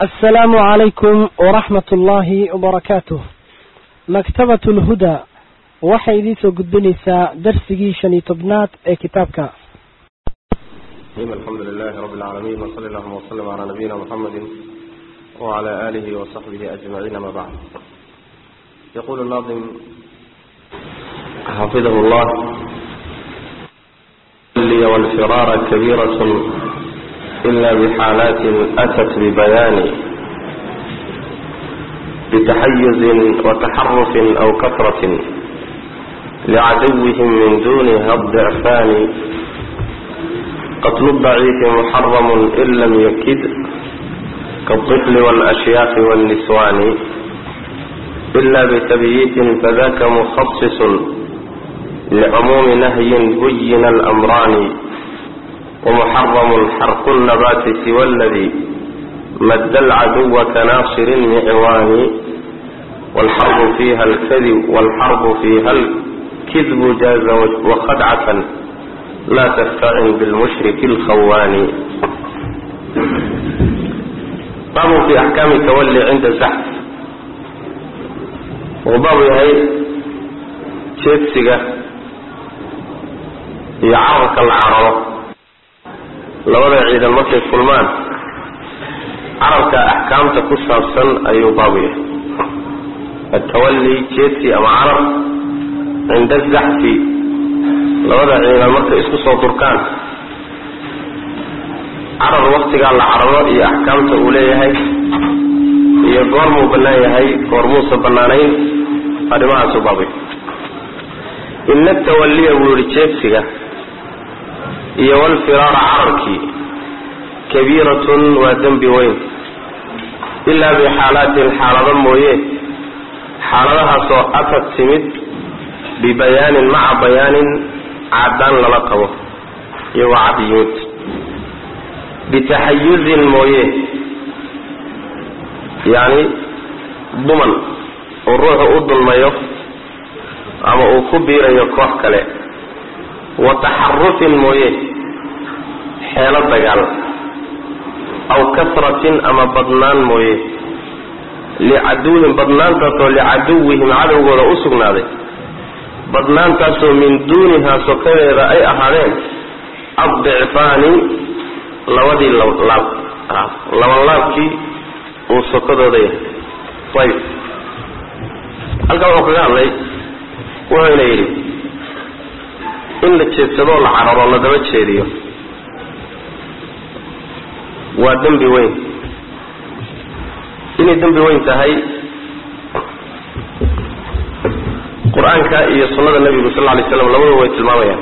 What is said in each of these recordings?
asalaamu calaykum waraxmat ullaahi wabarakaatuh maktabat lhudaa waxay idiin soo gudbinaysaa darsigii shan iyo tobnaad ee kitaabka alxamdu lilahi rabi اlcaalamiin wsali allahuma wslm cala nabiyina mxamedi wcala alihi wasaxbihi ajmaciin ama bacd yaqulu naadim xafidahu llah liya wاlfiraara kabiiraة ila bxaalaati atat bibayaani btaxayuzi wataxarufi aw kasrati lcaduwihim min duniha الضicfaani qatlu daciifi muxaram in lam yakid kaالطفl wاlأshyaakhi wالniswani ila btabyiitin fadaka mukhaصiص lcumuumi nahyin buyina اlamraani ومحرم xرق النبات سوى الذي مد العدو كناصر معوان والحرب فيها الكذب والحرب فيها الكذب جاز وخدعة لا تستعن بالمشرك الخوان باب في أحكام التولي عند الزحف وباب yahay jeedsiga iyo cararka la cararo labada ciidan markay kulmaan carabka axkaamta ku saabsan ayuu baabu yahay atawalli jeedsi ama carab cinda azaxfi labada ciidan markay isku soo durkaan carar waktigaa la cararo iyo axkaamta uu leeyahay iyo goormuu bannaan yahay goormuusa bannaanayn arrimahaasuu baabu yahay ina atawalliya buu yihi jeedsiga iyo walfiraara cararkii kabiiratun waa dembi weyn ilaa bixaalaatin xaalado mooye xaaladahaasoo atad timid bibayaanin maca bayaanin caddaan lala qabo iyagoo cad yimid bitaxayuzin mooye yacni duman uu ruuxu u dulmayo ama uu ku biirayo koox kale wa taxarufin mooye xeelo dagaal aw kasratin ama badnaan mooye licaduwihim badnaantaasoo licaduwihim cadowgooda u sugnaaday badnaantaasoo min duunihaa sokadeeda ay ahaadeen addicfaani labadii laab labanlaabkii uu sokadooda yahay ayb halkan wuxuu kaga hadlay wuxuuna yidhi in la jeedsadoo la cararo la daba jeediyo waa dembi weyn inay dembi weyn tahay qur-aanka iyo sunnada nebigu sal lla lay slam labadaba way tilmaamayaan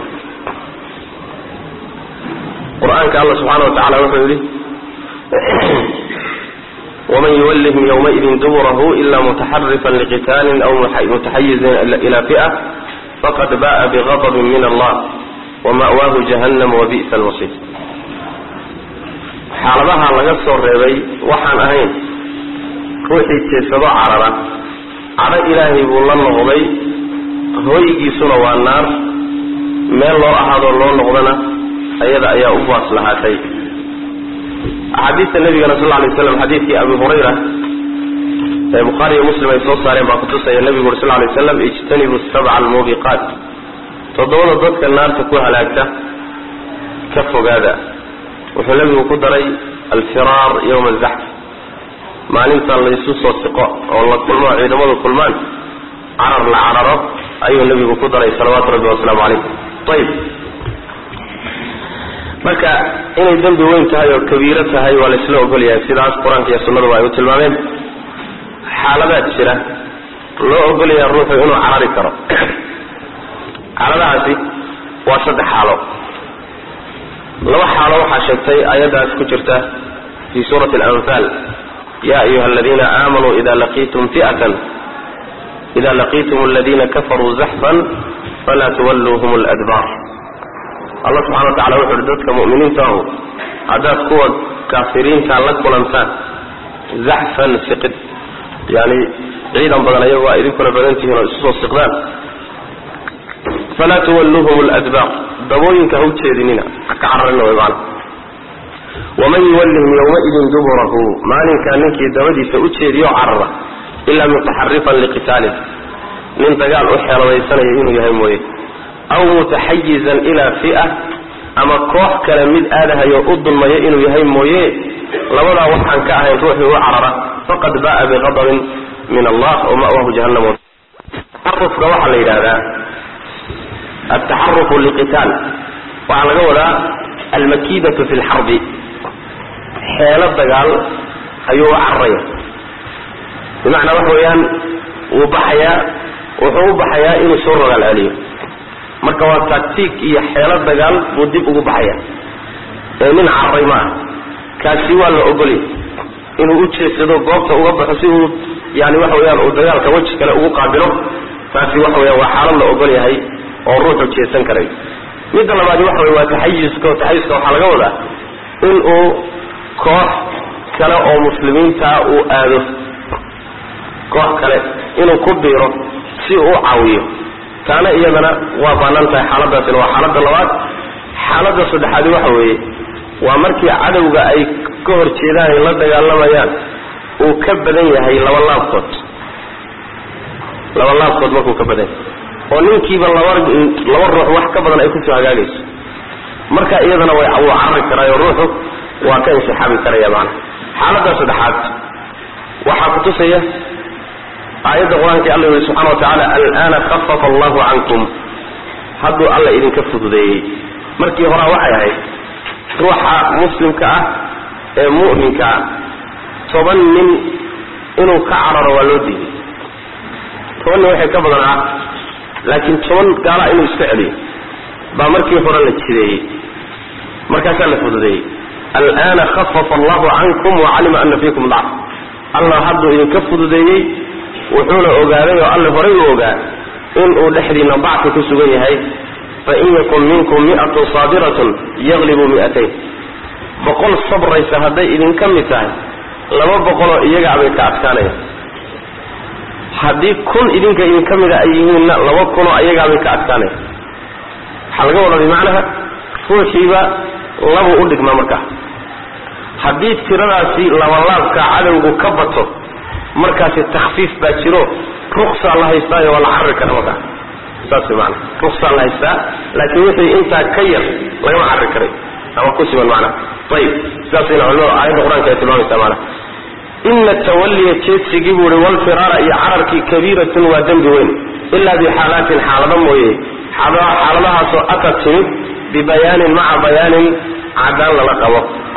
qur-aanka alla subxaana wa tacala wuxuu yidhi waman yuwallihim ywmaidin duburahu ila mutaxarifan liqitaalin aw mutaxayizin ila fi'a faqad ba'a bigadabin min allah wama'waahu jahannam wabi'sa almasiir xaaladaha laga soo reebay waxaan ahayn ruuxii jeedsado carara cadho ilaahay buu la noqday hooygiisuna waa naar meel loo ahaadoo loo noqdana ayada ayaa u baas lahaatay axaadiista nabigana sal lay slam xadiidkii abi hurayra ee bukhaari iyo muslim ay soo saareen baa kutusaya nebigu uri sal lay slam ijtanibu sabca almuubiqaat toddobada dadka naarta ku halaagta ka fogaada wuxuu nebigu ku daray alfiraar yowma azaxf maalinta laysu soo siqo oo la kulmo ciidamadu kulmaan carar la cararo ayuu nebigu ku daray salawaatu rabbi wasalaamu calayh ayib marka inay dembi weyn tahay oo kabiiro tahay waa laysla ogol yahay sidaas qur-aanka iyo sunnaduba ay u tilmaameen xaaladaad jira loo ogolaya ruuxu inuu carari karo xaaladahaasi waa saddex xaalo laba xaalo waxaa sheegtay ayaddaas ku jirta fii suurati alanfaal ya ayuha aladiina aamanuu ida laqiitum fi'atan ida laqiitum aladiina kafaruu zaxfan falaa tuwalluuhum ladbaar allah subxana wa tacala wuxu uhi dadka mu'miniinta ahu haddaad kuwa kaafiriinta la kulantaan zaxfan siqid yani ciidan badan ayagoo a idinkuna badan tihiin oo isu soo siqdaan falaa tuwalluuhum ladbaar dabooyinka ha u jeedinina ka cararina way maana waman yuwallihim yowmaidin duburahu maalinkaa ninkii dabadiisa u jeediyo carara ilaa mutaxarifan liqitaalin nin dagaal u xeeladaysanaya inuu yahay mooye aw mutaxayizan ilaa fi'a ama koox kale mid aadahayo u dulmaya inuu yahay mooye labadaa waxaan ka ahayn ruuxii u carara faqad ba'a biqadabin min allah wa ma'wahu jahannam taxarufka waxaa la yidhahdaa altaxarufu liqitaal waxaa laga wadaa almakiidatu fi lxarbi xeelo dagaal ayuu u cararaya bimacnaa waxa weeyaan wuu baxayaa wuxuu u baxayaa inuu soo rogaal celiyo marka waa taktiik iyo xeelo dagaal buu dib ugu baxaya ee nin cararay ma ah kaasi waa la ogolya inuu u jeedsado goobta uga baxo si uu yani waxa weyaan uu dagaalka weji kale ugu qaabilo taasi waxa weya waa xaalad la ogol yahay oo ruuxu jeedsan karay midda labaadi waxa wey waa taxayiska oo taxayiska waxaa laga wadaa in uu koox kale oo muslimiintaa uu aado koox kale inuu ku biiro si uu u caawiyo taana iyadana waa bannaan tahay xaaladaasina waa xaaladda labaad xaaladda saddexaadi waxa weeye waa markii cadowga ay ka hor jeedaan ay la dagaalamayaan uu ka badan yahay laba laabkood laba laabkood markuu ka badan yahay oo ninkiiba laba laba ruux wax ka badan ay kusoo hagaagayso marka iyadana way wuu carari karaayo ruuxu waa ka insixaabi karaya macana xaaladda saddexaad waxaa kutusaya aayadda qur-aanka alla yuri subxana wa tacaala alana khafafa allahu cankum hadduu alla idinka fududeeyey markii horaa waxay ahayd ruuxa muslimka ah ee mu'minka ah toban nin inuu ka cararo waa loo diiday toban nin waxay ka badan ah laakiin toban gaala inuu iska celiyo baa markii hore la jideeyey markaasaa la fududeeyey alana khafafa allahu cankum wacalima ana fiikum dacf allah hadduu idinka fududeeyey wuxuuna ogaaday oo alle horay u ogaa inuu dhexdiina dacfi ku sugan yahay fain yakun minkum mi'atun saabiratun yaglibu mi'atayn boqol sabraysa hadday idinka mid tahay laba boqoloo iyagaabay ka adkaanayaan haddii kun idinka idinka mida ay yihiinna laba kunoo iyagaabay ka adkaanaya waxaa laga wadaa bimacnaha ruuxiiba labuu u dhigmaa markaa haddii tiradaasi labalaabka cadowgu ka bato markaasi takfiif baa jiro ruksaa la haystaayo waa la carari kara markaa saas maana ruksaa la haystaa laakiin wixii intaa ka yar lagama carari karay ama ku siman macnaha ayib sidaasayna culimada aayadda qur-aanka ay tilmaamaysaa maanaha ina tawalliya jeedsigii buu ihi walfiraara iyo cararkii kabiiratun waa dembi weyn ilaa bixaalaatin xaalado mooye xaaladahaasoo ata timid bibayaanin maca bayaanin cadaan lala qabo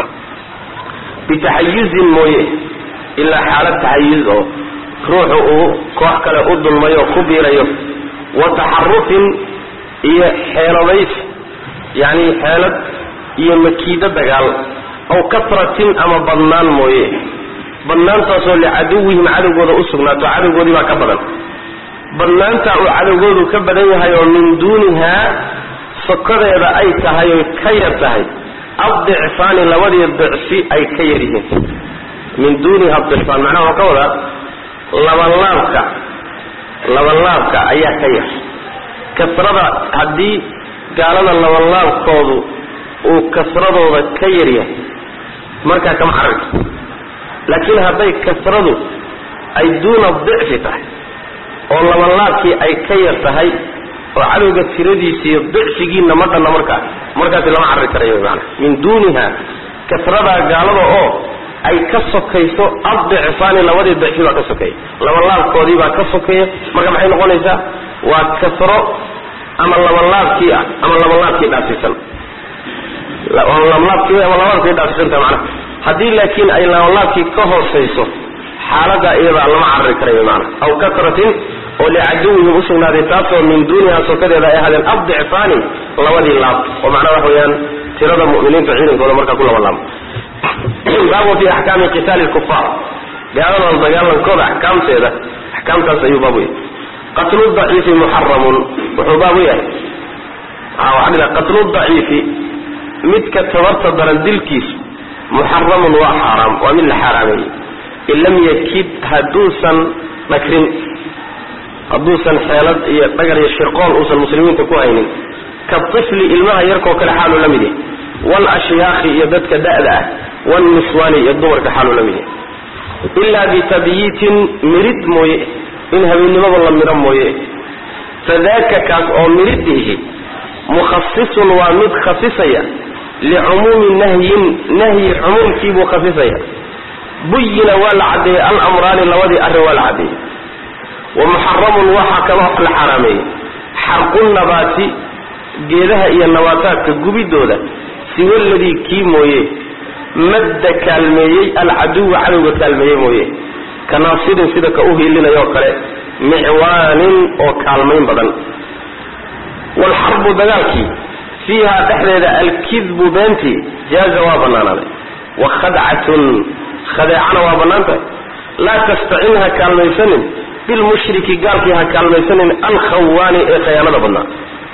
bitaxayuzin mooye ilaa xaalad taxayuz oo ruuxu uu koox kale u dulmayo o ku biirayo wa taxarufin iyo xeeladays yacni xeelad iyo makiido dagaal aw kasratin ama badnaan mooye badnaantaasoo licaduwihim cadowgooda u sugnaato cadowgoodii baa ka badan badnaantaa uu cadowgoodu ka badan yahay oo min duunihaa sokodeeda ay tahay oy ka yar tahay addicfaani labadii dicfi ay ka yar yihiin min duuniha dicfaan macnaha waxaa ka wadaa labanlaabka labanlaabka ayaa ka yar kasrada haddii gaalada labanlaabkoodu uu kasradooda ka yar yahay markaa kama cararka laakiin hadday kasradu ay duuna dicfi tahay oo labanlaabkii ay ka yar tahay oo cadowga tiradiisiiyo dicfigiina ma dhanna markaa markaasi lama carari karayo maana min duuniha kasradaa gaalada oo ay ka sokayso addicfaani labadii dicfi baa ka sokeeya labanlaabkoodii baa ka sokeeya marka maxay noqonaysaa waa kasro ama labanlaabkii ah ama labanlaabkii dhaasisan labanlaabkii ama labanlaabkii dhaasisanta macnaha haddii laakiin ay labanlaabkii ka hoosayso xaalada iyadaa lama carari karayo maana aw kasratin oo licaduwihim usugnaaday taasoo min duuniha sokadeeda ay ahaadeen addicfaani labadii laab oo macnaha waxa weeyaan tirada mu'miniinta ciidankooda markaa ku labanlaabo baabu fi axkaami qitaali lkufaar gaaladan dagaalankooda axkaamteeda axkaamtaas ayuu baabu yahay qatlu daciifi muxaramun wuxuu baabu yahay waxaa qatlu daciifi midka tabarta daran dilkiisu muxaramun waa xaaraam waa mid la xaaraameeyey in lam yakid hadduusan dhagrin hadduusan xeelad iyo dhagar iyo shirqool uusan muslimiinta ku haynin ka tifli ilmaha yarkoo kale xaaluu la mid yahay wal ashyaakhi iyo dadka da'da ah wاlniswaani iyo dumarka xaaluu la mid yahay ilaa bitabyiitin mirid mooye in habeennimada la midho mooye fadaaka kaas oo miridhihi mukhasisun waa mid khasisaya licumuumi nahyin nahyi cumuumkiibuu khasisaya buyina waa la caddeeyey alamraani labadii arrin waa la caddeeyey wa muxaramun waxaa kaloo la xaraameeyey xarqu nabaati geedaha iyo nabaataadka gubidooda siwa ladii kii mooye madda kaalmeeyey alcaduwa cadowga kaalmeeyey mooye ka naasirin sida ka u hiilinayoo kale micwaanin oo kaalmayn badan waalxarbu dagaalkii fiiha dhexdeeda alkidbu beentii jaaza waa bannaanaaday wa khadcatun khadeecana waa bannaan tahay laa tastacin ha kaalmaysanin bilmushriki gaalkii ha kaalmaysanin alkhawaani ee khayaanada badnaa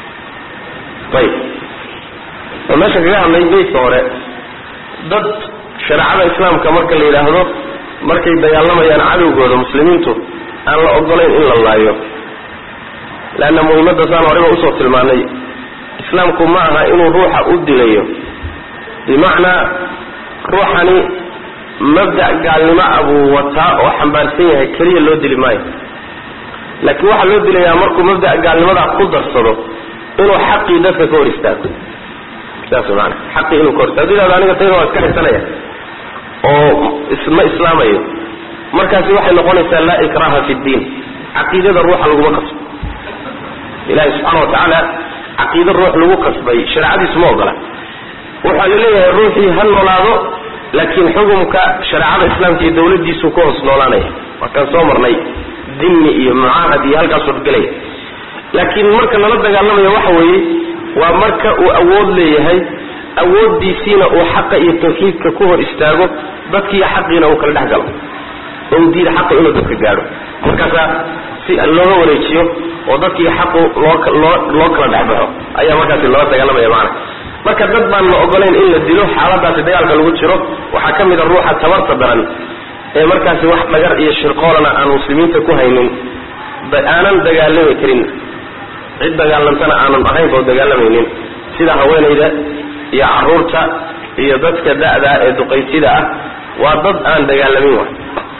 ayib oo meesha kaga hadlay beydka hore dad shareecada islaamka marka la yidhaahdo markay dagaalamayaan cadowgooda muslimiintu aan la ogolayn in la laayo leanna muhimadda saan horeba usoo tilmaanay islaamku ma aha inuu ruuxa u dilayo bimacnaa ruuxani mabda' gaalnimo ah buu wataa oo xambaarsan yahay keliya loo dili maayo laakiin waxaa loo dilayaa markuu mabda' gaalnimadaa ku darsado inuu xaqii dadka ka hor istaago saas maana xaqii inuu ka hor istaago yidhahdo aniga tayda waa iska xigsanaya oo isma islaamayo markaasi waxay noqonaysaa laa ikraha fi ddiin caqiidada ruuxa laguma kasbo ilahi subxaana watacaala caqiida ruux lagu kasbay shareecadiisu ma ogola waxaa la leeyahay ruuxii ha noolaado laakiin xukumka shareecada islaamka iyo dawladiisu ka hoos noolaanaya waa kaan soo marnay dimni iyo mucaahad iyo halkaasoo gelaya laakiin marka lala dagaalamayo waxa weeye waa marka uu awood leeyahay awooddiisiina uu xaqa iyo tawxiidka ku hor istaago dadkiiyo xaqiina uu kala dhex galo oo uu diida xaqa inuu dadka gaadho markaasaa si looga wareejiyo oo dadkii xaqu loo loo loo kala dhexbaxo ayaa markaasi loola dagaalamaya macana marka dad baan la ogolayn in la dilo xaaladaasi dagaalka lagu jiro waxaa ka mid a ruuxa tabarta daran ee markaasi wax dhagar iyo shirqoolana aan muslimiinta ku haynin aanan dagaalami karin cid dagaalantana aanan ahayn oo dagaalamaynin sida haweenayda iyo caruurta iyo dadka da'da ee duqaytida ah waa dad aan dagaalamin wa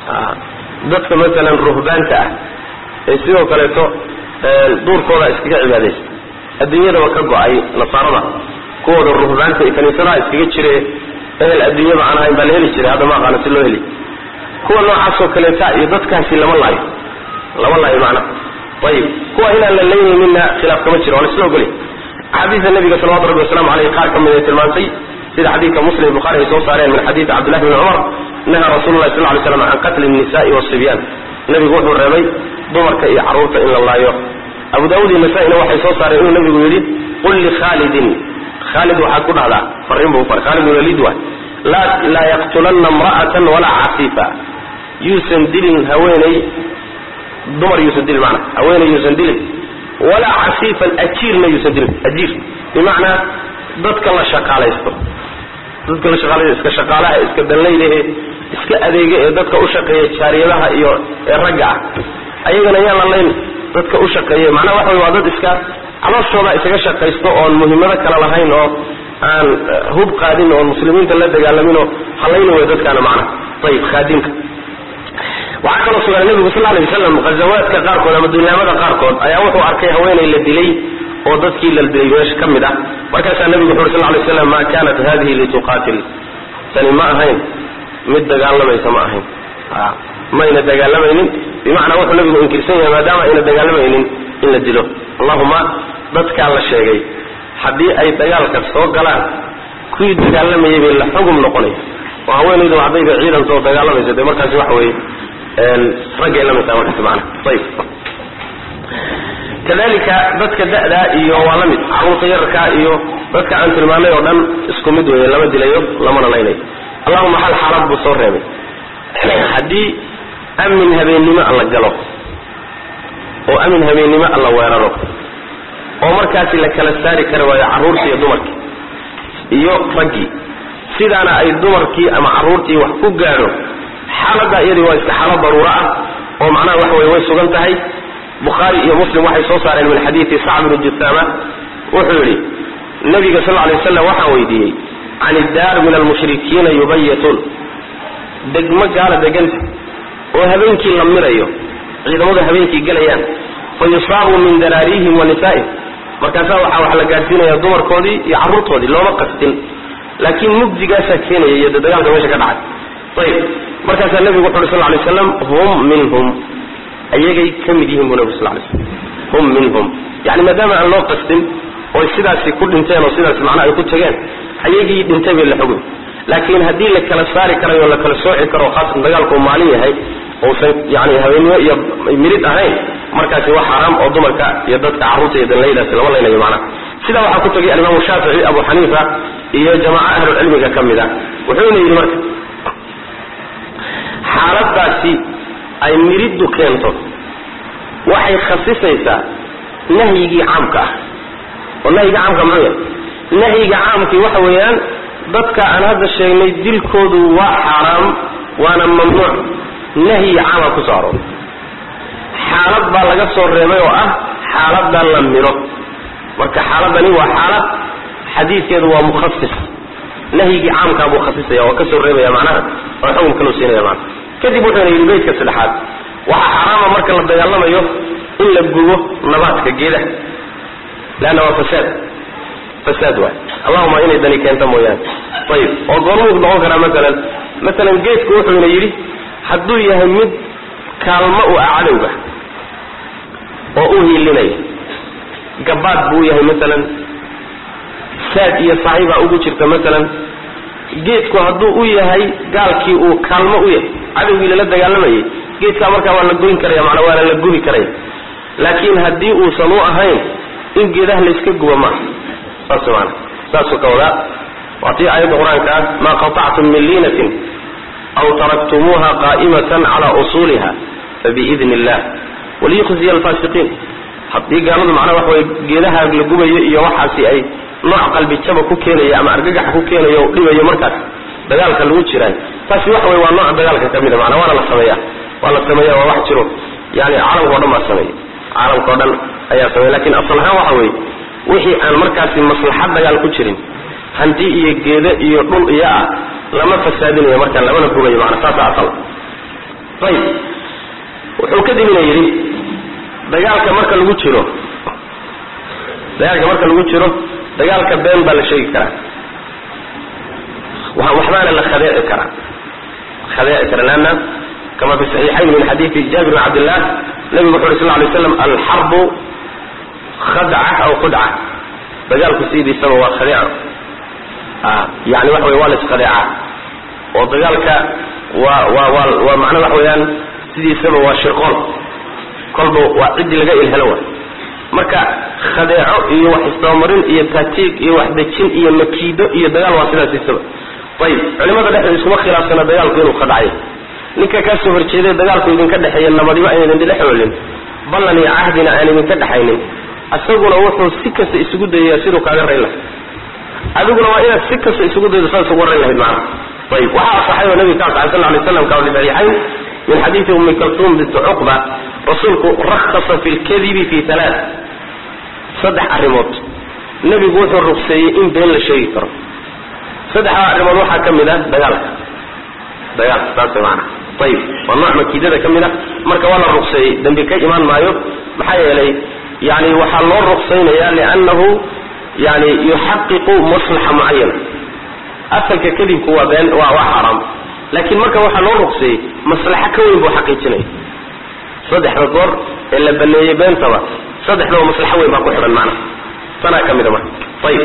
dadka masalan ruhbaanta ah ee sidoo kaleeto duurkooda iskaga cibaadaysta adduunyadaba ka go-ay nasaarada kuwooda ruhbaanta iyo kaniisadaha iskaga jire ehel adduunyaba aan ahayn baa la heli jiray hadda ma aqaano si loo heli kuwa noocaasoo kaleeta iyo dadkaasi lama laayo lama laayo macnaha ayib kuwa inaan la laynayninna khilaaf kama jiro waa la isla ogolay axaadiista nabiga salawatu rabbi waslamu aleyh qaar ka mid ay tilmaantay sida xadiidka muslim bukhari ay soo saareen min xadiidi cabdillahi bni cumar naha rasulu lahi sal ly slam can qatli الnisa'i wasibyaan nabigu wuxuu reebay dumarka iyo carruurta in la laayo abu daawud iyo nasaa-ina waxay soo saareen inuu nabigu yidhi qul likhaalidin khaalid waxaad ku dhahdaa fariin buu faray khaalid walid waay laa yaqtulanna imra'atan walaa cafiifa yuusan dilin haweeney dumar yuusan dilin mana haweeney yuusan dilin walaa cafiifan ajiirna yuusan dilin ajiir bimacnaa dadka la shaqaalaysto dadka la shaqaalaysto iska shaqaalaha iska danlaydahe iska adeega ee dadka u shaqeeya jaariyadaha iyo ee ragga ah ayagana yaan la layn dadka u shaqeeya macnaha waxa wey waa dad iska calooshooda isaga shaqaysto oon muhiimado kale lahayn oo aan hub qaadin oon muslimiinta la dagaalaminoo halayna wey dadkaana macnaha ayib khaadimka waxaa kaloo sugan nebigu sal alay wasalam ghazawaadka qaarkood ama duulaamada qaarkood ayaa wuxuu arkay haweenay la dilay oo dadkii la dilay meesha ka mid ah markaasaa nebigu wuxu uri sal lay slam ma kanat hadihi lituqaatil tani ma ahayn mid dagaalamaysa ma ahayn mayna dagaalamaynin bimacnaa wuxuu nabigu inkirsan yahay maadaama ayna dagaalamaynin in la dilo allahuma dadkaa la sheegay haddii ay dagaalka soo galaan kuwii dagaalamayay bay la xugum noqonaya oo haweenaydu haddayba ciidanto oo dagaalamaysa dee markaasi waxa weeye raggay la midtaa markaasi macana ayib kadalika dadka da'daa iyo waa la mid carruurta yararkaa iyo dadka aan tilmaanay oo dhan isku mid weeye lama dilayo lamana laynayo allahuma hal xaalad buu soo reebay haddii amin habeennimo alla galo oo amin habeennimo alla weeraro oo markaasi la kala saari kari waayo carruurtii iyo dumarkii iyo raggii sidaana ay dumarkii ama carruurtii wax ku gaadho xaaladda iyadii waa iska xaalad daruuro ah oo macnaha waxa weye way sugan tahay bukhaari iyo muslim waxay soo saareen min xadiidi sacb bni jusaama wuxuu yidhi nabiga sal lay waslam waxaan weydiiyey can iddaar min almushrikiina yubayituun degmo gaala deganta oo habeenkii la mirayo ciidamadu habeenkii gelayaan fa yusaabu min daraarihim wa nisaa'ihim markaasaa waxaa wax la gaadhsiinaya dumarkoodii iyo carruurtoodii looma qastin laakiin mugdigaasaa keenaya iyo de dagaalka meesha ka dhacay ayib markaasaa nebigu wuxu uhi sal lay slam hum minhum ayagay ka mid yihiin buu nebigu sal lay slam hum minhum yani maadaama aan loo qastin oy sidaasi ku dhinteen oo sidaas macnaha ay ku tageen ayagii dhintay bay la xugmi laakiin haddii la kala saari karayo o la kala sooci karo khaasatan dagaalku uu maalin yahay uusan yani habeennimo iyo mirid ahayn markaasi wax xaraam oo dumarka iyo dadka carruurta iyo danlaydaasi lama laynayo macnaha sidaa waxaa ku tagay alimaamu shaafici abu xaniifa iyo jamaaca ahlulcilmiga ka mid a wuxuuna yidhi marka xaaladaasi ay miriddu keento waxay khasisaysaa nahyigii caamka ah oo nahyiga caamka muxuu yahay nahyiga caamkii waxa weeyaan dadka aan hadda sheegnay dilkoodu waa xaaraam waana mamnuuc nahyi caama ku soo arooray xaalad baa laga soo reebay oo ah xaaladda la miro marka xaaladani waa xaalad xadiidkeedu waa mukhasis nahyigii caamkaa buu khasisaya oo ka soo reebaya macnaha oo xukum kaloo siinaya macnaha kadib wuxuuna yidhi beydka saddexaad waxaa xaaraama marka la dagaalamayo in la gubo nabaadka geedaha leanna waa fasaad fasaad waay allahuma inay dani keento mooyaane ayib oo goormuu noqon karaa maalan maalan geedku wuxuuna yidhi hadduu yahay mid kaalmo u ah cadowga oo u hiilinaya gabaad buu yahay maalan saad iyo saaxiibaa ugu jirta maalan geedku hadduu u yahay gaalkii uu kaalmo u yahay cadowgii lala dagaalamayay geedkaa markaa waa la goyn karaya macnaa waana la gubi karaya laakiin haddii uusan u ahayn in geedaha layska guba maaha saas maana saasuu ka wadaa waa tii aayadda qur-aanka ah maa qatactum min liinatin aw taraktumuuha qaa'imatan calaa usuuliha fabiidni illah waliyukhziya alfaasiqiin haddii gaaladu macnaha waxa way geedaha la gubayo iyo waxaasi ay nooc qalbi jaba ku keenaya ama argagax ku keenayo o dhibayo markaas dagaalka lagu jiraayo taasi waxa wey waa nooc dagaalka ka mida macnaa waana la sameeya waa la sameeya waa wax jiro yani caalamka o dhan baa sameeya caalamka o dhan ayaa sameeya lakin asal ahaan waxa weeye wixii aan markaasi maslaxad dagaal ku jirin hanti iyo geedo iyo dhul iyo ah lama fasaadinayo markaa lamana gubayo maanaa saasa asal ayib wuxuu kadibina yidhi dagaalka marka lagu jiro dagaalka marka lagu jiro dagaalka been baa la sheegi karaa waxbaana la khadeeci karaa khadeeci kara leanna kama fi saxiixayn min xadiidi jaabir bn cabdillah nabigu wuxu uhi sal lay slam alxarbu khadca aw khudca dagaalku sidiisaba waa khadeeco yani waxa wey waa la iskhadeecaa oo dagaalka waa waa waa waa macnaa waxa weeyaan sidiisaba waa shirqool kolba waa ciddii laga ilhelo wa marka khadeeco iyo wax isdabamarin iyo taatiig iyo wax dejin iyo makiido iyo dagaal waa sidaasiisaba ayib culimada dhexdeeda iskuma khilaafsana dagaalku inuu khadhacayo ninka kaa soo horjeeday dagaalku idinka dhexeeya nabadiba aynan idin dhex oolin ballan iyo cahdina aan idinka dhexaynin isaguna wuxuu si kasta isugu dayaya siduu kaaga rayn lahay adiguna waa inaad si kasta isugu daydo saas ugu rayn lahayd macana ayib waxaa asaxay oo nabiga ka asxay sal lay slam kaa fi saxiixayn min xadiidi ummi kaltuum binti cuqba rasuulku rakhasa fi lkadibi fi alaa saddex arrimood nebigu wuxuu rugseeyey in been la sheegi karo saddexdaa arrimood waxaa ka mid ah dagaalka dagaalka saas maana ayib waa nooc makiidada ka mid ah marka waa la rugseeyey dembi ka imaan maayo maxaa yeelay yani waxaa loo rugsaynaya liannahu yani yuxaqiqu maslaxa mucayana asalka kadibku waa been waa waa xaaraam laakiin marka waxaa loo rugseeyey maslaxo ka weyn buu xaqiijinaya saddexda goor ee la baneeyey beentaba saddexdaba maslaxo weyn baa ku xidhan macna tanaa ka mida marka ayib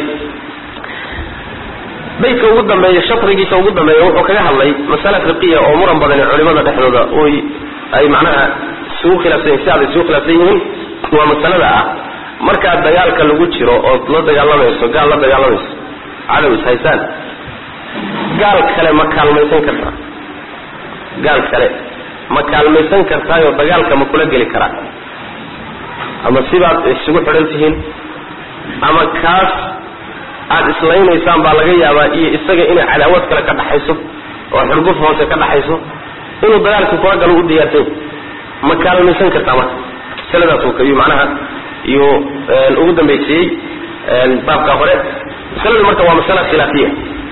baydka ugu dambeeya sharigiisa ugu dambeeya wuxuu kaga hadlay masale fiqiya oo muran badani culimada dhexdooda oy ay macnaha isugu khilaafsan si aday isugu khilaafsan yihiin waa masalada ah markaa dagaalka lagu jiro ood la dagaalamayso gaal la dagaalamayso cadow is haysaan gaal kale ma kaalmaysan kartaa gaal kale ma kaalmaysan kartaayoo dagaalka ma kula geli karaa ama sibaad isugu xidhan tihiin ama kaas aada islaynaysaan baa laga yaabaa iyo isaga inay cadaawad kale ka dhaxayso oo xurguf hoose ka dhaxayso inuu dagaalkii kula galo u diyaartay ma kaalmaysan kartaa marka masaladaas kayu macnaha iyuu ugu dambaysiiyey baabka hore masaladu marka waa masala khilaafiya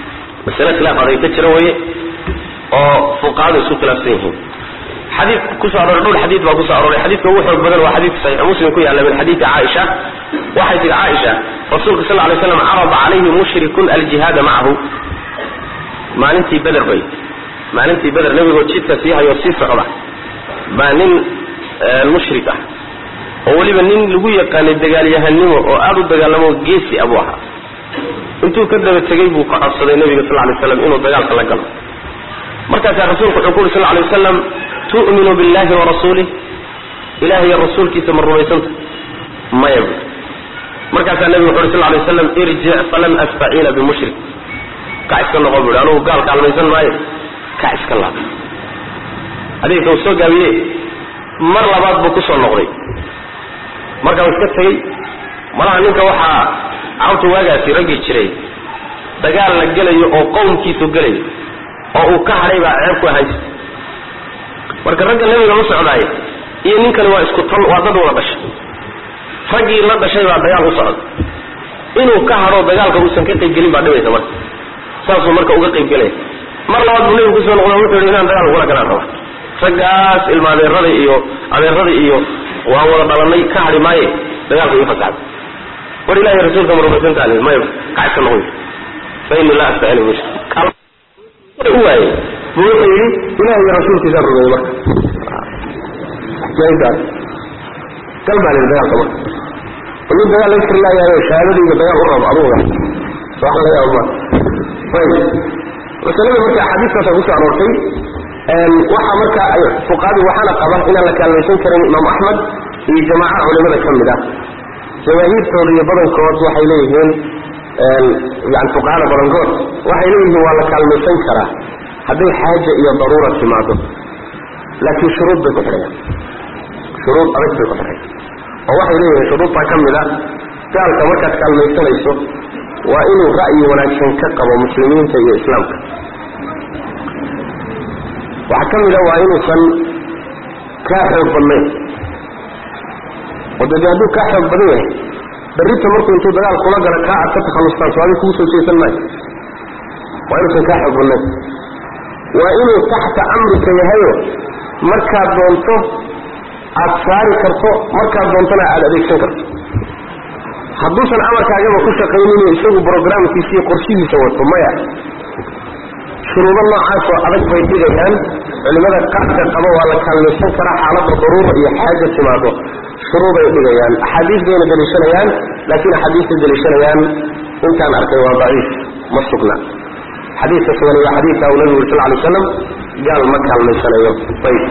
masale khilaaf aday ka jira weye oo fuqahadu isku khilaafsan yihiin xadii kusoo arooray dhowr xadiid baa kusoo arooray xadiidka ugu xoog badan waa xadiidka saxiix muslim ku yaalla min xadiidi caaisha waxay tihi caaisha rasuulka sal lay slam carada calayhi mushrikun aljihaada macahu maalintii beder bay maalintii beder nebigoo jidka sii hayoo sii socda baa nin mushrik ah oo weliba nin lagu yaqaanay dagaalyahanimo oo aada u dagaalamo geesi abuu ahaa intuu ka daba tegey buu ka codsaday nebiga sal lay slam inuu dagaalka la galo markaasaa rasuulku wuxuu ku uri sal lay wasalam tu'minu billahi warasuulih ilaah iyo rasuulkiisa ma rumaysanta maya bu markaasaa nebigu wuxu uri sal lay waslam irjic falan astaciina bimushrik kac iska noqo bu anugu gaal kaalmaysan maayo kac iska laab adeegka uu soo gaabiye mar labaad buu kusoo noqday markaa uu iska tegey malaha ninka waxaa cawta waagaasi raggii jiray dagaal la gelayo oo qowmkiisu gelayo oo uu ka hadhay baa ceeb ku ahaan jirta marka ragga nebiga la socdaaya iyo ninkani waa isku tal waa dad wada dhashay raggii la dhashay baa dagaal u socda inuu ka hadho dagaalka uusan ka qaybgelin baa dhibaysa marka saasuu marka uga qaybgelaya mar labaad buu nebigu kusoo noqdo wuxuu yidhi inaan dagaal ugula galaan raba raggaas ilma adeerada iyo adeerada iyo waan wada dhalanay ka hadhi maaye dagaalka ii fasaxda war ilahi rasuulka ma rumaysantaani maya kacska noqoy fa ini laa astaciinu mushrik u waayey buu wuxuu yidhi ilahi iyo rasuulkiisaan rumeeyey marka gal baa lihi dagaalka marka inu dagaal la kari laayaayo shahaadadiiga dagaal u rabo aduga wax laga yaabo ma ayib masalada marka axaadiistaasa kusoo aroortay waxaa marka fuqahadii waxaana qaba inaan la kaalmaysan karin imaam axmed iyo jamaaca culimada ka mid ah jamaahiirtooda iyo badankood waxay leeyihiin yani fuqahada badankood waxay leeyihiin waa la kaalmaysan karaa hadday xaaja iyo daruura timaado laakiin shuruud bay ku xidhayaan shuruud adag bay ku xidhayaan oo waxay leeyihiin shuruudtaa ka mid a gaalka markaad kaalmaysanayso waa inuu ra'yi wanaagsan ka qabo muslimiinta iyo islaamka waxaa ka mid a waa inuusan kaa xoog badnayn oo dade hadduu kaa xoog badan yahay berrita markuu intuu dagaal kula gala kaa aad ka takhallustaan so adi kugu soo jeesan maayo waa inuusan kaa xoog badnayn waa inuu taxta amrika yahayo markaad doonto aad saari karto markaad doontona aad adeegsan karto hadduusan amarkaagaba ku shaqaynino isagu brograamkiisa iyo qorshihiisa wato maya shuruudo noocaasoo adag bay dhigayaan culimada qaadka qaba waa la kaalmaysan karaa xaalada daruura iyo xaaja timaado shuruuday dhigayaan axaadiis bayna daliishanayaan laakiin axaadiistay daliishanayaan intaan arkay waa daciif ma sugna xadiidka sugan waa xadiidka uu nabigu uri sal lay slam gaal ma kaalmaysanayo ayb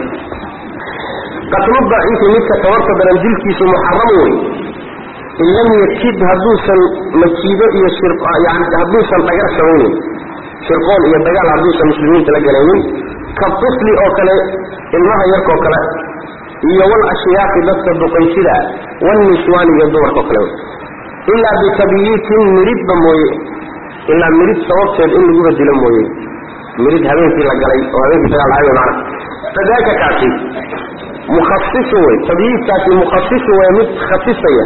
qatlu daciifi midka tabarta daran dilkiisu muxaram wey in lam yakid hadduusan makiido iyo yani hadduusan dhagar samaynin shirqool iyo dagaal hadduusan muslimiinta la galaynin ka tifli oo kale ilmaha yarkoo kale iyo wal ashyaaqi dadka duqaysida walniswaani iyo dumarkao kale ilaa bitabyiitin miridba mooye ilaa mirid sababteed in laguba dilo mooye mirid habeenkii la galay oo habeenkii dagaal dhacay mana fadaaka kaasi mukhasisun wey tabyiidkaasi mukhasisun wey mid khasisaya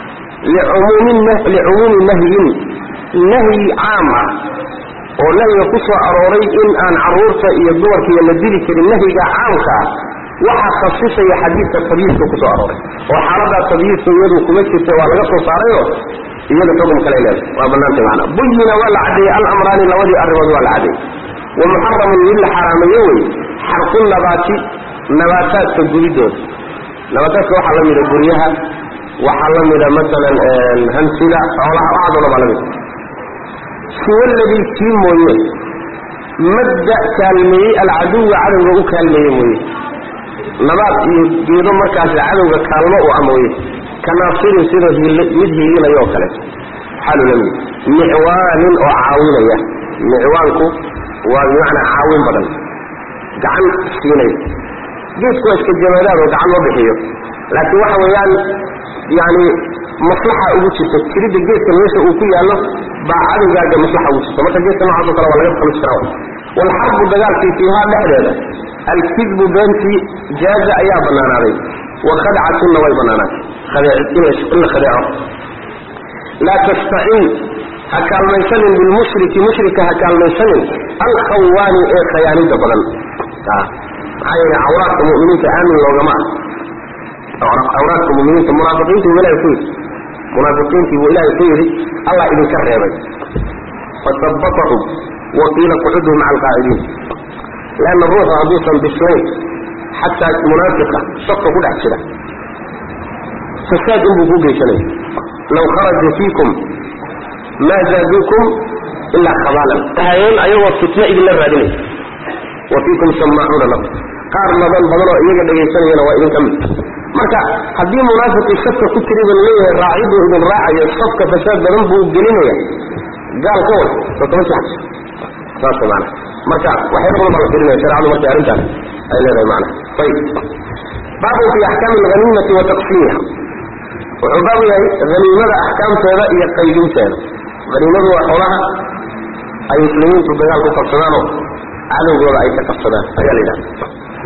licumuumi nahyin nahyi caam ah oo nahyiga ku soo arooray in aan caruurta iyo dumarkiiyo la dili karin nahyiga caamka ah waxaa khasisaya xadiidka tabyiidka ku soo arooray oo xaaladaa tabyiidka iyadu kuma jirta waa laga soo saarayo iyada xugum kale leeda waa banaantay macnaa buyina waa la caddeeyey alamraani labadii arrimood waa la caddeeyey wa muxaramun mid la xaraameeye wey xarqu nabaati nabaataadka gudidooda nabaataadka waxaa la mida guryaha waxaa la mida maalan hansida xoolaha waxaasoo dhan baa la mida siwa ladii kii mooye madda kaalmeeyey alcaduwa cadowga u kaalmeeye mooye nabaad iyo geedo markaas cadowga kaalmo u ah mooye ka naasirin sida mid hiilinaya oo kaleeto xaalu la mid micwaanin oo caawinaya micwaanku waa bimacnaa caawin badan gacan siinaya geedku waa iska jamaadaad oo gacan ma bixiyo laakiin waxa weeyaan yani maslaxa ugu jirta jiridda geedka meesha uu ku yaallo baa cadowgaaga maslaxa ugu jirta marka geedka noocaasoo kale waa laga talis karaa waalxarbu dagaalkii fiihaa dhexdeeda alkidbu beentii jaaza ayaa banaanaaday wa khadcatunna way banaanaatay in la khadeeco laa tastacin ha kaalmaysanin bilmushriki mushrika ha kaalmaysanin alkhawaani ee khayaanida badan maxaa yeele cawraadka muminiinta aamin loogama ah cawraadka muminiinta munaafiqiintii buu ilahay ku yidhi munaafiqiintii buu ilaahay ku yidhi allah idinka reebay fasabatahum wa qiila qucuduu maca alqaacidiin leanna ruuxu hadduusan bislayn xataa munaafiqa safka ku dhex jira fasaad inbuu ku geysanaya law kharaja fiikum maa zaaduukum ilaa khabaalan tahayeen ayagoo fitno idinla raadinaya wa fiikum samaacuuna lahu qaar badan badanoo iyaga dhegaysanayana waa idinka mid marka haddii munaafiqii safka ku jiriba laleeyahay raaciduu idin raacayo safka fasaad badan buu gelinaya gaal ka wad sootoma sax saas maana marka waxyaaba badan baa la firinaya shareecadu markay arrintaas ay leedahay maana ayib baabun fi axkaami alghaniimati wa taqsiimiha wuxuu baabu yahay haniimada axkaamteeda iyo qaybinteeda haniimadu waa xoolaha ay muslimiintu dagaal ku qabsadaanoo cadowgooda ay ka qabsadaan ayaa la yidhahda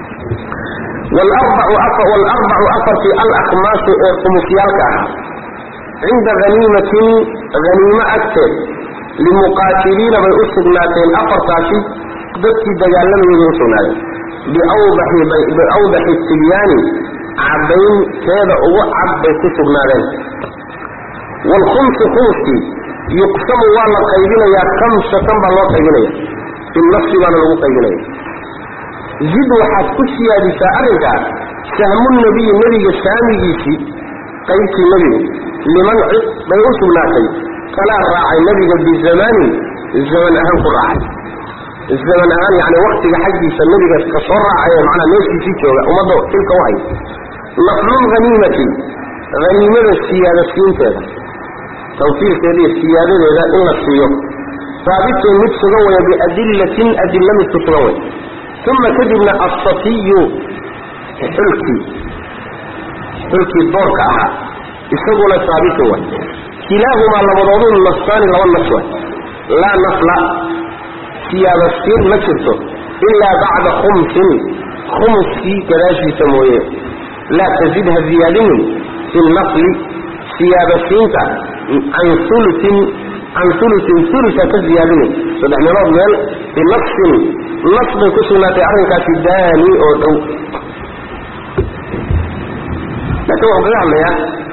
waalarbacu afartii alakmaasu ee khumusyaalka ahaa cinda haniimatin haniimo agteed limuqaatiliina bay u sugnaateen afartaasi dadkii dagaalamayay u sugnaadeen biawdaxi tibyaani caddaynteeda ugu cad bay ku sugnaadeen waalkhumsu khumuskii yuqsamu waa la qaybinayaa kamsatan baa loo qaybinaya fi nafsi baana lagu qaybinaya zid waxaad ku siyaadisaa arrinkaa sahmu nabiyi nebiga saamigiisii qaybtii nebigu liman cid bay u sugnaatay kalaa raacay nebiga bizamaanin zaman ahaan ku raacay zaman ahaan yani waktiga xaggiisa nebiga ka soo raacay manaa meeshiisii jooga ummadda xilka u hay naflulhaniimati haniimada siyaadasiinteeda tawfiirkeeda iyo siyaadadeeda in la siiyo saabitun mid sugan waya biadillatin adilla mid ku sugan way uma kadibna assafiyu xulkii xulkii doorka ahaa isaguna saabitun way kilaahumaa labadoodu nafsaani laba nafs way laa nafla siyaadasiin ma jirto ilaa bacda khumsin khumuskii gadaashiisa mooye laa tazid ha ziyaadinin fi nafli siyaadasiinta can uluin can uluin ulusa ka ziyaadinin saddex meelood meel binafsin nas bay ku sugnaatay arrinkaasi daani oo dhow laakiin wuxuu kaga hadlayaa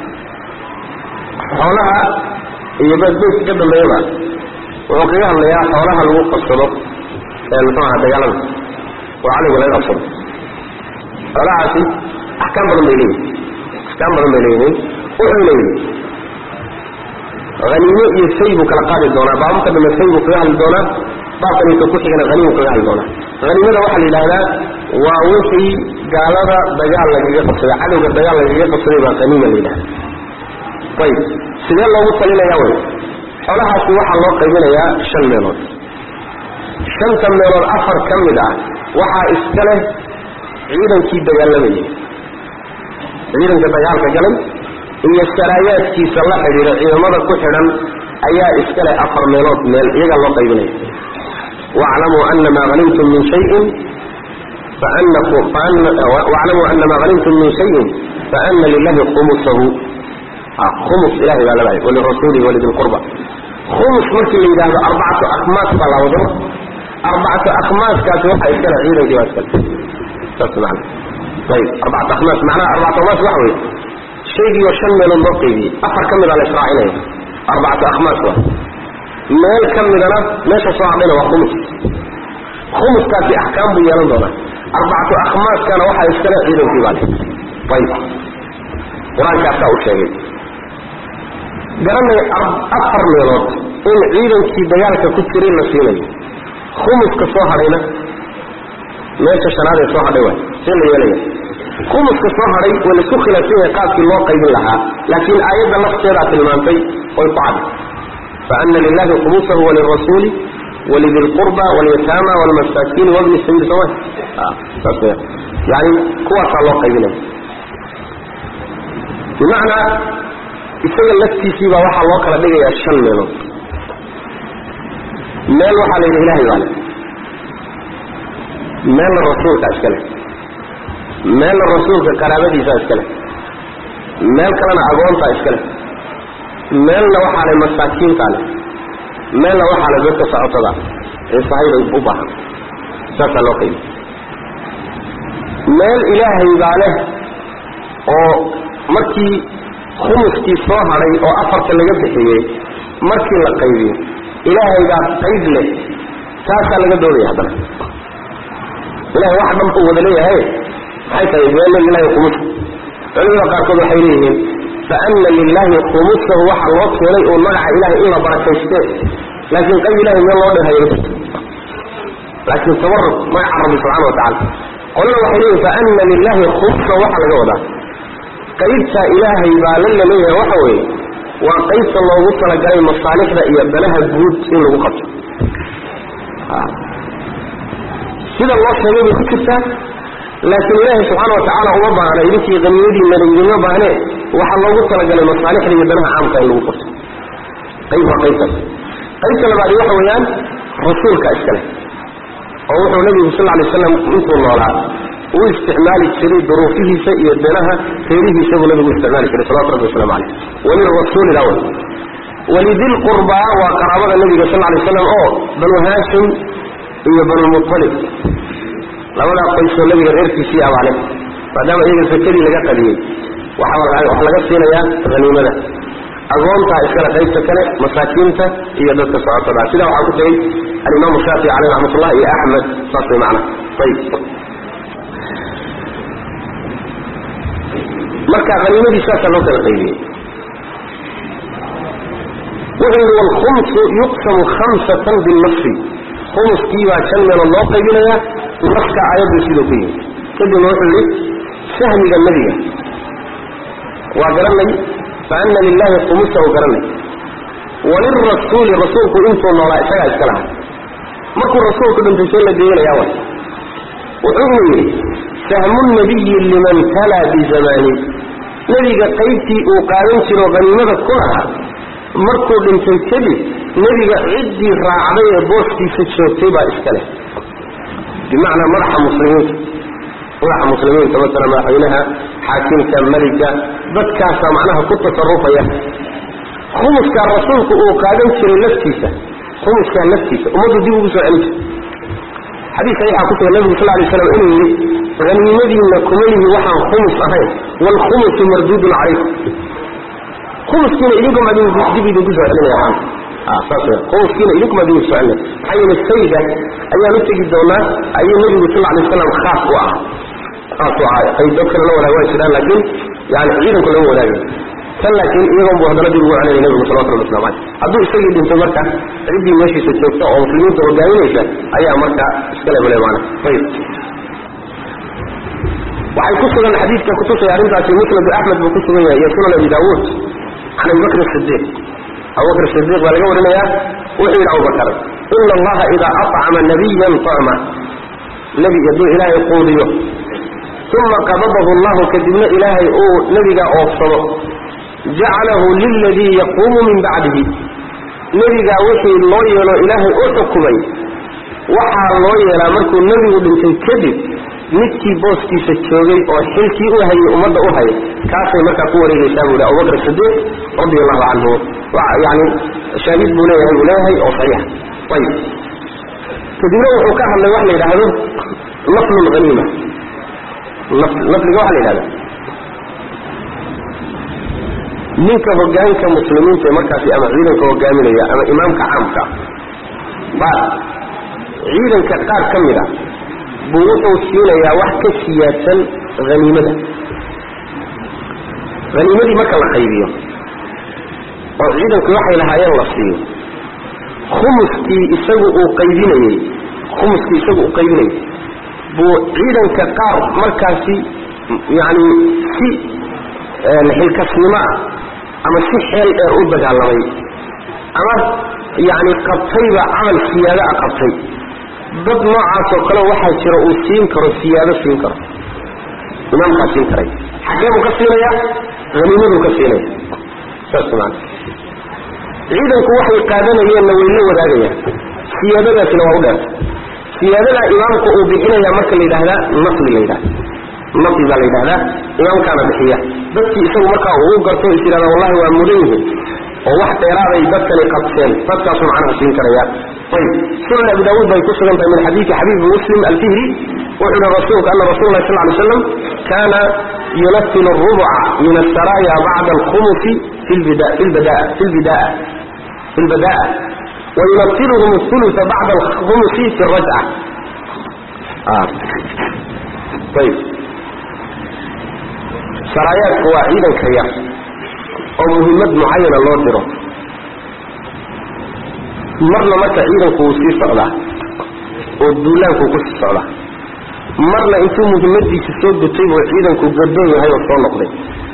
xoolaha iyo beedbeydka ka dambeeyaba wuxuu kaga hadlayaa xoolaha lagu qabsado ee muxuu aha dagaalada oo cadowga laga qabsado xoolahaasi axkaam badan bay leeyihin axkaam badan bay leeyihiin wuxuu leeyihi haniimo iyo say buu kala qaadi doonaa baababka dambe say buu kaga hadli doonaa baabkaniisa ku xigana haniimu kaga hadli doonaa haniimada waxaa la yidhaahdaa waa wixii gaalada dagaal lagaga qabsaday cadowga dagaal lagaga qabsaday baa haniima la yidhahda ayib sidee loogu talinaya wey xoolahaasi waxaa loo qaybinayaa shan meelood shanta meelood afar ka mid ah waxaa iska leh ciidankii dagaalamayay ciidanka dagaalka galay iyo saraayaadkiisa la xidhiidha ciidamada ku xidhan ayaa iska leh afar meelood meel iyagaa loo qaybinaya waclamuu ana maa hanimtum min shayin waclamuu ana maa hanimtum min shayin faana lilahi khumusahu khumus ilahay baa leedahay walirasuulihi walidilqurba khumus markii la yidhaahdo arbacatu akhmaas baa la wado arbacatu akhmaaskaasi waxaa iskale ciidankii baa iskale saas macana ayib arbacatu akhmaas macnaha arbacatu akhmaas waxa weeye shaygii oo shan meelood loo qaybiyey afar ka mida la israacinaya arbacatu akhmaas waa meel ka midana meesha soo hadhayna waa khumus khumuskaasi axkaam buu yeelan doonaa arbacatu akhmaaskana waxaa iskale ciidankii baa le ayib qur-aankaasaa u sheegay garanay afar meelood in ciidankii dagaalka ku jiray la siinayo khumuska soo hadhayna meesha shanaad ee soo hadhay waay see la yeelaya khumuska soo hadhay waa laisku khilaafsan yahay qaabkii loo qaybin lahaa laakiin aayadda lafteedaa tilmaantay oy ku cad faana lilahi khumusahu walirasuuli walidi lqurba walyataama walmasaakiini wabni sabiil soma saas w yani kuwaasaa loo qaybinaya bimacnaa isaga laftiisiibaa waxaa loo kala dhigayaa shan meelood meel waxaa la yidhi ilahay baa le meelna rasuulka iska leh meelna rasuulka qaraabadiisaa iska leh meel kalena agoontaa iska leh meelna waxaa le masaakiintaa leh meelna waxaa la dadka socotada ee sahayda u baahan saasaa loo qaybi meel ilaahay baa leh oo markii khumuskii soo hadhay oo afarta laga bixiyey markii la qaybiyo ilaahay baa qayb leh taasaa laga doodaya haddana ilahay wax dhan uu wada leeyahay maxay tahay meelna lilahi khumus culimada qaarkood waxay leeyihiin fa ana lilahi khumusahu waxaa loo keenay uun magaca ilahay in la barakayste laakiin qayb ilahay meel loo dhanhayo ma jirto laakiin tabaruk magaca rabbi subxana wa tacala qolana waxay leeyihin fa ana lilahi khumusahu waxaa laga wadaa qaybta ilaahay baa la laleeyahay waxa weeye waa qaybta loogu talagalay masaalixda iyo danaha guud in lagu qabto sida loo sheegay bay ku jirtaa laakiin ilaahay subxaana watacaala uma baahna idinkii qaniyadiina idinma baahne waxaa loogu talagalay masaalixda iyo danaha caamka in lagu qabto qayb waa qaybtaas qaybta labaadi waxa weeyaan rasuulka iskale oo wuxuu nabigu sal ly slam intuu noolaa uu isticmaali jiray duruufihiisa iyo danaha reerihiisa buu nabigu isticmaali jiray salawatu rabbi waslamu caleyh walirasuuli lawl walidilqurbaa waa qaraabada nabiga sal lay slam oo banu haashim iyo banulmualib labadaa qoysoo nabiga reerkiisii abaale maadaama iyaga sakadii laga qadiyey waxaa laga siinayaa haniimada agoontaa iskale qaybta kale masaakiinta iyo dadka socotada sidaa waxaa ku tegey alimaamu shaafici caleyh raxmatullah iyo axmed saas way macna ayib marka haniimadii saasaa loo kala qaybiyey wuxuu yidhi walkhumsu yuqsamu khamsatan binafsi khumuskii baa shan meelood loo qaybinayaa naska aayaddu siduu ku yimi kadibna wuxuu yidhi sahmiga nebiga waa garanay fa ana lilahi khumusahu garanay walirasuuli rasuulku intuu noolaa isagaa iska lahaa markuu rasuulku dhintay see la deeynayaa way wuxuu yidhi sahmu nabiyi liman talaa bizamaani nebiga qaybtii uu qaadan jiro haniimada ku lahaa markuu dhintay kadib nebiga ciddii raacday ee booskiisa joogtay baa iska leh bimacnaa madaxa muslimiinta madaxa muslimiinta masala madaxweynaha xaakimka meliga dadkaasaa macnaha ku tasarufaya khumuskaa rasuulku uu qaadan jiray laftiisa khumuskaa laftiisa ummaddu dib ugu soo celin jirta xadiis saxiixa ku sugan nabigu sal lay slam inuu yidhi haniimadiinna kuma lihi waxaan khumus ahayn waalkhumusu marduudun calaykum khumuskiina idinkum adin dib idinku soo celinaya saas w khumuskiina idinkum adinku soo celinaya maxaa yeele sayda ayaan u tegi doonaa ayuu nebigu sal lay slam khaas u ah khaas u ahaa qayb dad kale la wadaag waa jiraan laakiin yani ciidanku lama wadaagay tan laakiin iyagoon buu haddana dib ugu celinaya nebigu salawatu rabbi waslamu caleyh hadduu isagii dhinto marka ciddii meeshiisa joogta oo muslimiinta hogaaminaysa ayaa marka iskale bule maana ayib waxay ku sugan xadiidka kutusaya arrintaasi musnadu axmed buu ku sugan yahay iyo sunan abi daawuud can abi bakr sidiiq abubakr sidiiq baa laga warinayaa wuxuu yidhi abubakar ina allaha idaa acama nabiyan tacma nebi hadduu ilaahay quudiyo uma qabadahu allahu kadibna ilaahay uu nebiga oofsado jacalahu liladii yaquumu min bacdihi nebigaa wixii loo yeelo ilaahay u xukumay waxaa loo yeelaa markuu nebigu dhintay kadib midkii booskiisa joogay oo xilkii u hayay ummadda u hayay kaasay markaa ku wareegaysaa buu yidhi abubakr sidiiq radi allahu canhu yani shaahid buu leeyahay buu leeyahay oo saxiixa ayib kadibna wuxuu ka hadlay wax la yidhaahdo naflu lhaniima nafliga waxa la yidhahda ninka hogaanka muslimiinta ee markaasi ama ciidanka hogaaminaya ama imaamka caamka ba ciidanka qaar ka mid a buu wuxuu siinayaa wax ka siyaadsan haniimada haniimadii marka la qaybiyo oo ciidanku waxay lahaayeen la siiyo khumuskii isagu uu qaybinayey khumuskii isagu uu qaybinayey buu ciidanka qaar markaasi yacni si xilkasnimo ah ama si xeel dheer u dagaalamay ama yacni qabtayba camal siyaado a qabtay dad noocaasoo kale waxaa jira uu siin karo siyaado siin karo imaamkaa siin karay xaggee buu ka siinaya haniimaduu ka siinaya saas maana ciidanku waxay qaadanayeenna way la wadaagayaan siyaadadaasina waa u dheerta siyaadadaa imaamku uu bixinaya marka la yidhaahdaa nafli la yidhahda nafli baa la yidhahdaa imaamkaana bixiya dadkii isagu markaa uu garto is yidhahda wallahi waa mudan yihiin oo wax dheeraaday dadkani qabteen dadkaasuu macnaha siin karaya ayb sunan abi daawuud bay ku sugan tahay min xadiidi xabiib muslim alfihri wuxuu yihi rasuulku ana rasul lahi sal ly slam kana yunafilu rubuca min asaraaya bacda alkhumusi fi lbidaa fi lbada'a wayunafiluhum اثuluثa bacda alkhumusi fi rajca ayb saraayaadku waa ciidanka yar oo muhiimad mucayana loo diro marna marka ciidanku wuu sii socdaa oo duulaankuu ku sii socdaa marna intuu muhimmadiisa soo gutay buu ciidanku gadoon yahay oo soo noqday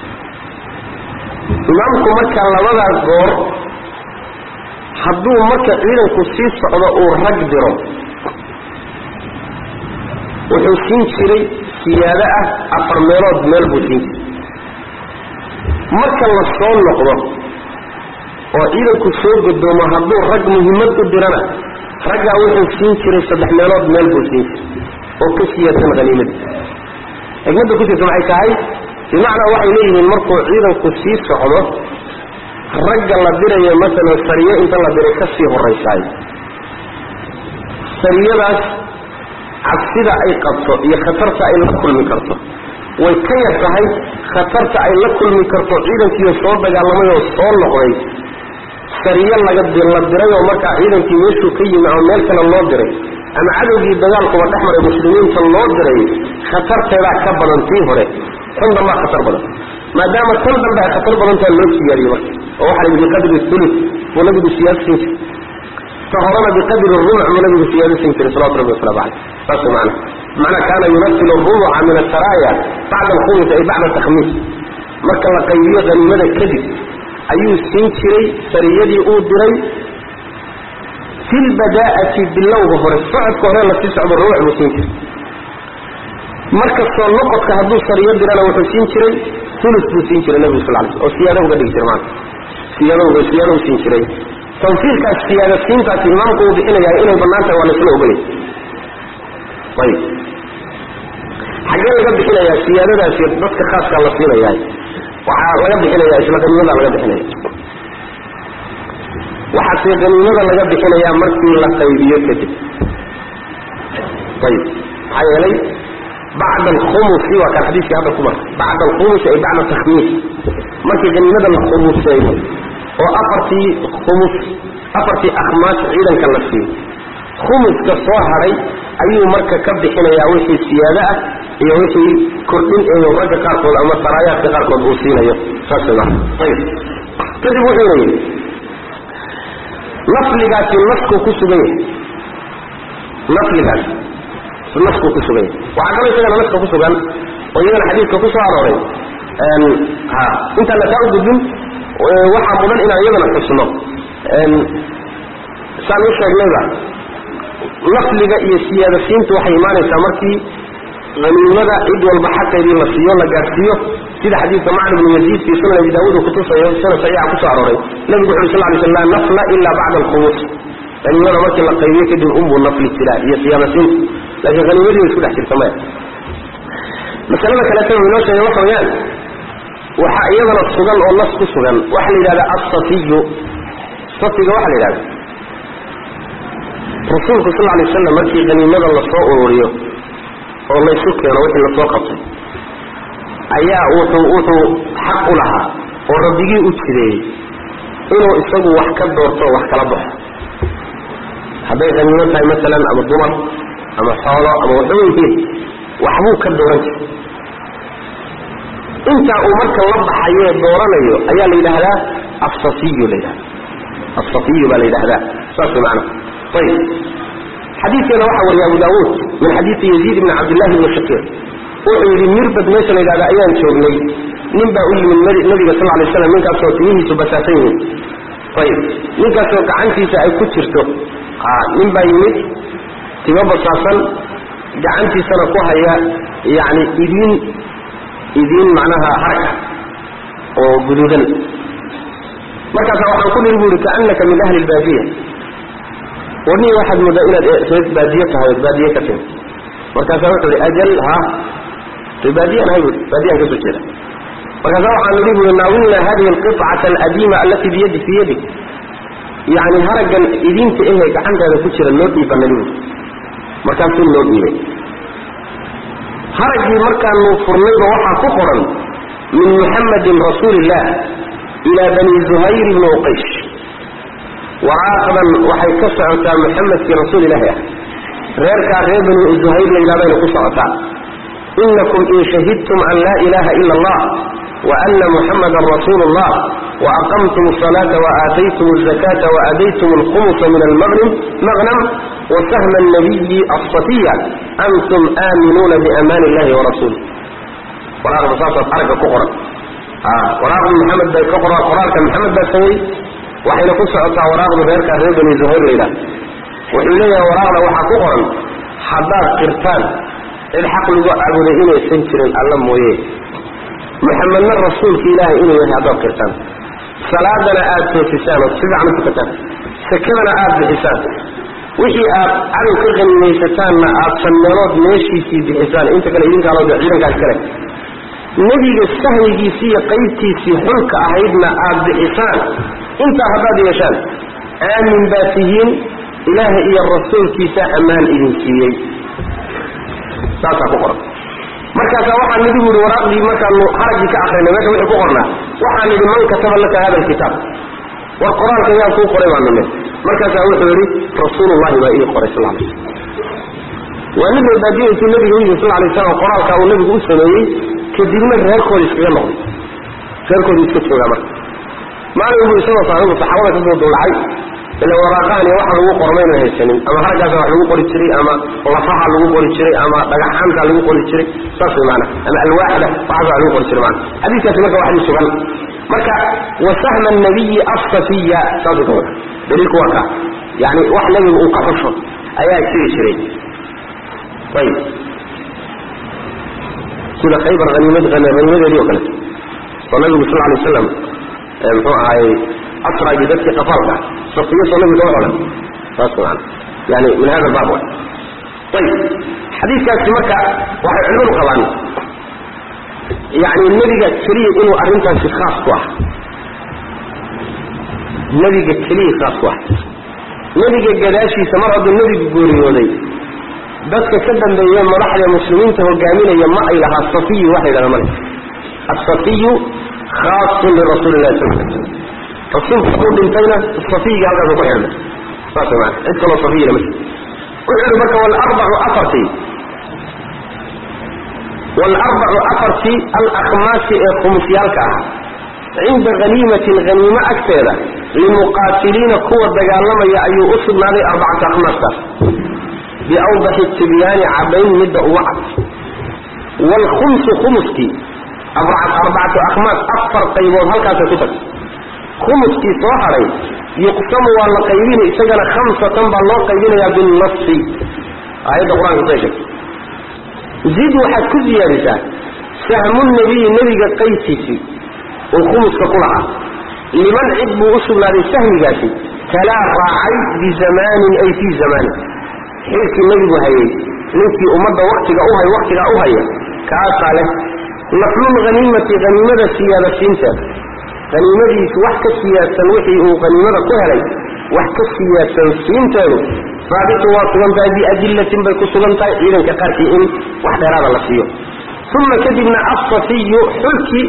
imaamku marka labadaa goor hadduu marka ciidanku sii socdo uu rag diro wuxuu siin jiray siyaado ah afar meelood meel buu siin jiray marka la soo noqdo oo ciidanku soo godoomo hadduu rag muhimmad u dirana raggaa wuxuu siin jiray saddex meelood meel buu siin jiray oo ka siyaadsan haniimadii xigmadda ku jirta maxay tahay bimacnaa waxay leeyihiin markuu ciidanku sii socdo ragga la dirayo masalan sariye inta la diray ka sii horraysaayo sariyadaas cabsida ay qabto iyo khatarta ay la kulmi karto way ka yar tahay khatarta ay la kulmi karto ciidankiiyo soo dagaalamay oo soo noqday sariye laga la diray oo markaa ciidankii meeshuu ka yimi ama meel kale loo diray ama cadowgii dagaalkuba dhex maray muslimiinta loo diray khatarteedaa ka badan tii hore tan dambaa khatar badan maadaama tan dambe ay khatar badantaa loo siyaadiyey marka oo waxaa la biqadri ulus buu nabigu siyaado siin jiray ta horena biqadri rubuc buu nabigu siyaado siin jiray salawatu rabbi wasalaamu caleyh saas macna macnaa kaana yunafilu rubuca min asaraaya bacda alkhumis ay bacda takhmiis marka la qaybiyo haniimada kadib ayuu siin jiray sariyadii uu diray fi lbadaa'ati bilowga hore socodka hore lasii socdo rubuc buu siin jiray marka soo noqodka hadduu sariyo dirana wuxuu siin jiray ulus buu siin jiray nabigu sal lay oo siyaado uga dhigi jira maanta siyaadowga siyaado u siin jiray tanfiirkaas siyaada siintaasi imaamku uu bixinayaa inay bannaan tahay waa laysla ogolay ayib xaggee laga bixinayaa siyaadadaasi dadka khaaskaa la siinayaa waxaa laga bixinayaa isla qaniimada laga bixinaya waxaase qaniimada laga bixinayaa markii la qaybiyo kadib ayib maxaa yeelay bacda alkhumusi waa kan xadiiskii hadda ku marka bacda alkhumusi ay bacda takhmiis markii qaniimada la khumuseeyo oo afartii khumus afartii akhmaas ciidanka la siiyo khumuska soo hadhay ayuu marka ka bixinayaa wixii siyaado ah iyo wixii kordhin eeyo ragga qaarkood ama saraayaadka qaarkood uu siinayo saas way marka ayib kadib wuxuuna yidhi nafligaasi naskuu ku sugan yahay nafligaas naskuu ku sugan yahay waxaa kaloo isagana naska ku sugan oo iyagana xadiidka ku soo arooray ha intaan lakaa u gudbin waxaa mudan inaan iyadana xusno saan u sheegnayba nafliga iyo siyaadasiintu waxay imaanaysaa markii haniimada cid walba xaqeedii la siiyo la gaadhsiiyo sida xadiidka macn ibnu yaziid fii sunan abi daawuud uu kutusayo sana saxiixa kusoo arooray nabigu wuxu uri sal lay sl laa nafla ila bacda alkhumus haniimada markii la qaybiyo kadib unbuu nafli jiraa iyo siyaadasiintu laakiin haniimadii way isku dhex jirta maya masalada kaleeta uu inoo sheegay waxa weeyaan waxaa iyadana sugan oo nas ku sugan waxaa la yidhahda assafiyu safiga waxaa la yidhahda rasuulku sal lay waslam markii haniimada lasoo ururiyo oo laysu keeno wixii lasoo qabtay ayaa wuxuu wuxuu xaq u lahaa oo rabbigii u jireeyey inuu isagu wax ka doorto o wax kala baxo hadday haniimo tahay masalan ama dumar ama xoolo ama waxba yihiin waxbuu ka dooran jiray intaa uu marka la baxaye dooranayo ayaa la yidhaahdaa assafiyu la yidhahda assafiyu baa la yidhahdaa saas way macana ayib xadiidkeena waxaa wariya abu daawuud min xadiidi yaziid ibni cabdillahi ibni shakiir wuxuu yidhi mirbad meesha la yidhahda ayaan joognay nin baa u yimid nabiga sal lay slam ninkaasoo timihiisu basaasan yihiin ayib ninkaasoo gacantiisa ay ku jirto nin baa yimid timo basaasan gacantiisana ku haya yani idiin idiin macnaha harka oo guduudan markaasa waxaan ku niri bu ihi kaanaka min ahli lbaadiya warnihi waxaad moodaa inaad reer baadiye tahay ood baadiye ka timi markaasaa wuxuu ihi ajal ha re baadiyan ahay bui baadiyaan ka soo jeeda markaasa waxaan nidhi buui naawilna hadihi alqicata aladiima allatii biyadi fii yadik yacni haraggan idinta ehe gacantaada ku jira noo dhiiba nali buui markaasuu noo dhiibay haraggii markaanu furnayba waxaa ku qoran min muxamadin rasuuli illah ilaa bani zuhayr ibni uqaysh waraaqdan waxay ka socotaa muxamedkii rasuul ilaahi ah reerkaa reer bani zuhayr la yidhahdayna ku socotaa inakum in shahidtum an laa ilaha ila allah وأن محمدا رسول الله وأقمتم الصلاة وآتيتم الزكاة وأديتم الخمس من المغنم مغنم وسهم النبي الصفية أنتم آمنون بأمان الله ورسوله وراغ بساطة حركة كقرة آه وراغ محمد بن كقرة قرارك محمد بن سوي وحين قصة عطا وراغ بغيرك أهل بن زهير إلى وإليه وراغ وحا كقرة حضار قرطان الحق لقاء أبو لئين سنتر الله مويه محمدنا الرسول في إله إنه يهدو قرطان صلاة آد توفسان وتسبع من تكتان سكبنا آد بحسان wixii aad cadow ka qanimaysataanna aad sanmeelood meeshiisii bixisaan inta kale idinkaa loo ciidankaas kale nebiga sahmigiisii iyo qaybtiisii xulka ahaydna aad bixisaan intaa haddaad yeeshaan aamin baa tihiin ilaaha iyo rasuulkiisa ammaan idin siiyey saasaa ku qoran markaasaa waxaa nidhi buuhi waraaqdii markaanu haraggii ka akrinay meesha wixii ku qornaa waxaa nidhi man kataba laka hada alkitaab war qoraalka yaa kuu qoray baa nime markaasaa wuxuu yidhi rasuulullahi baa ii qoray sal alay waa nin reebaadiyeysu nabiga u yimi sal alay slam qoraalkaa uu nabigu u sameeyey kadibna reerkooda iskaga noqday reerkooda iska joogaa marka maalin buu isagoo saaxibu saxaabada kasoo duulacay ila waraaqahan iyo waxa lagu qormayna haysanin ama haraggaasa wax lagu qori jiray ama lafaha lagu qori jiray ama dhagaxaanta lagu qori jiray saas way maana ama alwaaxda waxaas wax lagu qori jiray maana xadiiskaasi marka waxdii sugan marka wasahma nabiyi asafiya saasuu ka wada daliilku waa kaa yani wax nabigu uu ka xusho ayaa jiri jiray ayib sida khaybar haniimad haniimadeedii oo kale oo nabigu sal alay waslam muxuu ahaayey asragi dadkii qafaalka safiya soo nabigu kama odhan saas maana yani min hada baab wa ayib xadiiskaasi marka waxay culimadu qabaan yani nebiga keliya inuu arrintaasi khaas ku ah nebiga keliya khaas ku ah nebiga gadaashiisa mar hadduu nebigu gooriyooday dadka ka dambeeye madaxda muslimiinta hogaaminaya ma ay lahaa safiyu waxa yidhahda male asafiyu khaasun lirasuuli llahi sal l rasuulku hadduu dhintayna safiyiga halkaasu ku xidhmay saas maana cid kaloo safiyina ma wuxuu yihi marka walarbacu afartii waalarbacu afartii alakhmaasi ee khumusyaalka ah cinda haniimatin haniimo agteeda limuqaatiliina kuwa dagaalamaya ayuu u sugnaaday arbacata akhmaastaas biawdaxi tibyaani caddayn midda uga cad waalkhumsu khumuskii arbacatu akhmaas afar qaybood halkaasay ku tagtay khumuskii soo hadhay yuqsamu waa la qaybinay isagana khamsatan baa loo qaybinayaa binnasi aayadda qur-aanka say sheegtay zid waxaad ku siyaadisaa sahmu nabiyi nebiga qaybtiisii uu khumuska ku lahaa liman cid buu u sugnaaday sahmigaasi talaa raacay bizamaanin ay fii zamaanin xilkii nebigu hayay ninkii ummadda waktiga u hay waktigaa u haya kaasaa leh naflul haniimati haniimada siyaada siinteeda haniimadiisu wax ka siyaadsan wixii uu haniimada ku helay wax ka siyaadsan siinteedu saabitun waa sugan tahay biadillatin bay ku sugan tahay ciidanka qaarkii in wax dheeraada la siiyo uma kadibna assafiyu xulkii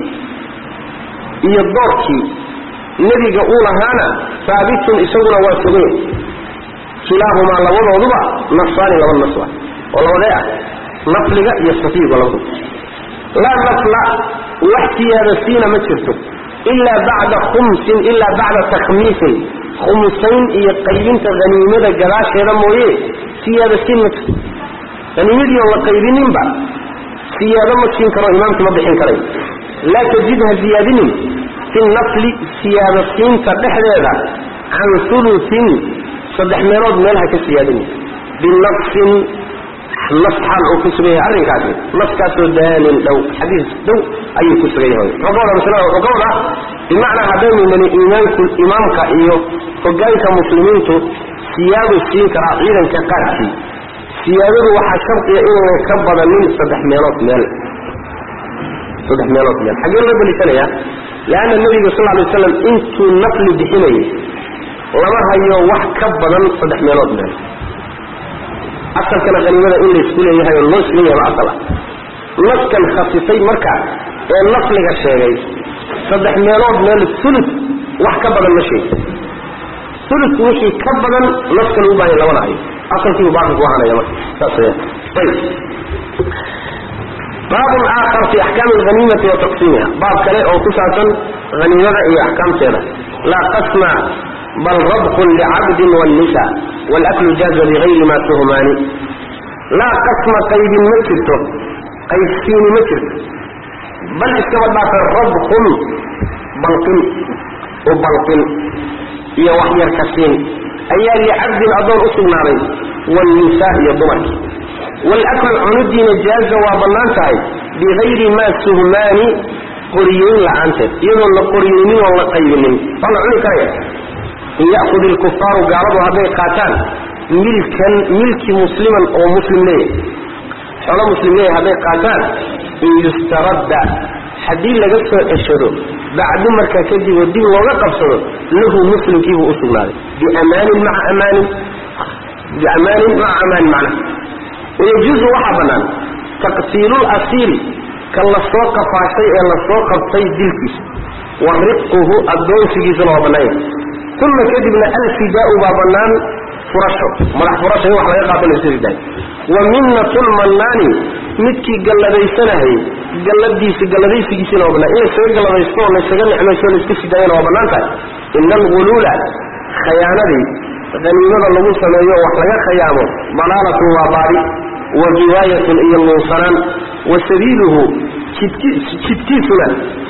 iyo doorkii nebiga uu lahaana saabitun isaguna waa suganya kilaahumaa labadooduba nafsaani laba nas ah oo labadee ah nafliga iyo safiyiga labaduba laa nafla wax siyaada siina ma jirto ilaa bacda khumsin ilaa bacda takhmiisin khumusayn iyo qaybinta haniimada gadaasheeda mooye siyaada siin ma jirto haniimadii oon la qaybininba siyaado ma siin karo imaamkii ma bixin karayo laa tajid ha ziyaadinin fi nafli siyaado siinta dhexdeeda can ulutin saddex meelood meel ha ka siyaadinin binafsin nas xaal uu ku sugan yahay arrinkaasi naskaasoo daanin dhow xadiis dhow ayuu ku sugan yahay wuxuu ka wadaa masalada wuxuu ka wadaa bimacnaa haddaynu nini iimaanku imaamka iyo hogaanka muslimiintu siyaadu siin karaa ciidanka qaarkii siyaadadu waxaa shardiya inaynan ka badanin saddex meelood meel saddex meelood meel xaggee loo daliishanayaa leanna nebiga sal alay waslam intuu nafli bixinayay lama hayo wax ka badan saddex meelood meel asalkana haniimada in laysku leeyahay oo loo isla yahay asal ah naskan khasisay marka ee nafliga sheegay saddex meelood meel ulu wax ka badan ma sheegi ulu wixii ka badan naskan u baahanya lamana hayo asalkiibu baaqi ku ahaanaya marka saas weyaan ayb baabun aakhar fi axkaami alhaniimati wa taqsiimiha baab kale oo ku saabsan haniimada iyo axkaamteeda laa qasma bal rabqun licabdin wannisa walaklu jaaza bigayri ma tuhmaani laa qasma qaybin ma jirto qaybsiini ma jirto bal iskaba dhaafa rabqun balqin u balqin iyo waxyarka siin ayaa licabdin addoon u sugnaaday wannisa iyo dumarki walaklu cunudiina jaaza waa bannaan tahay bigayri maa suhmaani qoriyeyn la-aanteed iyadoon la qoriyeynin oon la qaybinin waa la cuni karaya in ya'kud ilkufaaru gaaladu hadday qaataan milkan milki musliman oo muslim leeyahay xoolo muslim leeyahay hadday qaataan in yustaradda haddii laga soo ceshado bacdu markaa kadib oo dib looga qabsado lahu muslimkiibuu u sugnaaday biamaanin maca amaanin biamaanin maca amaanin macna wayajuuzu waxaa bannaan taqtiilul asiiri ka la soo qafaashay ee la soo qabtay dilkiisa wa riquhu addoonsigiisuna waa bannaanya uma kadibna alfidaau baa bannaan furasho madax furasho in wax laga qaato layska ridaay wa minnatulmannaani midkii galladaysanahayy galladiisi galladaysigiisina waa bannaan in laysaga galladaysto oo laysaga nicmaysto o layska sidaayana waa bannaan tahay ina alguluula khayaanadii haniimada lagu sameeyo wax laga khayaamo dalaalatun waa baadi wa giwaayatun iyo nuunsanaan wa sabiiluhu jidkiisuna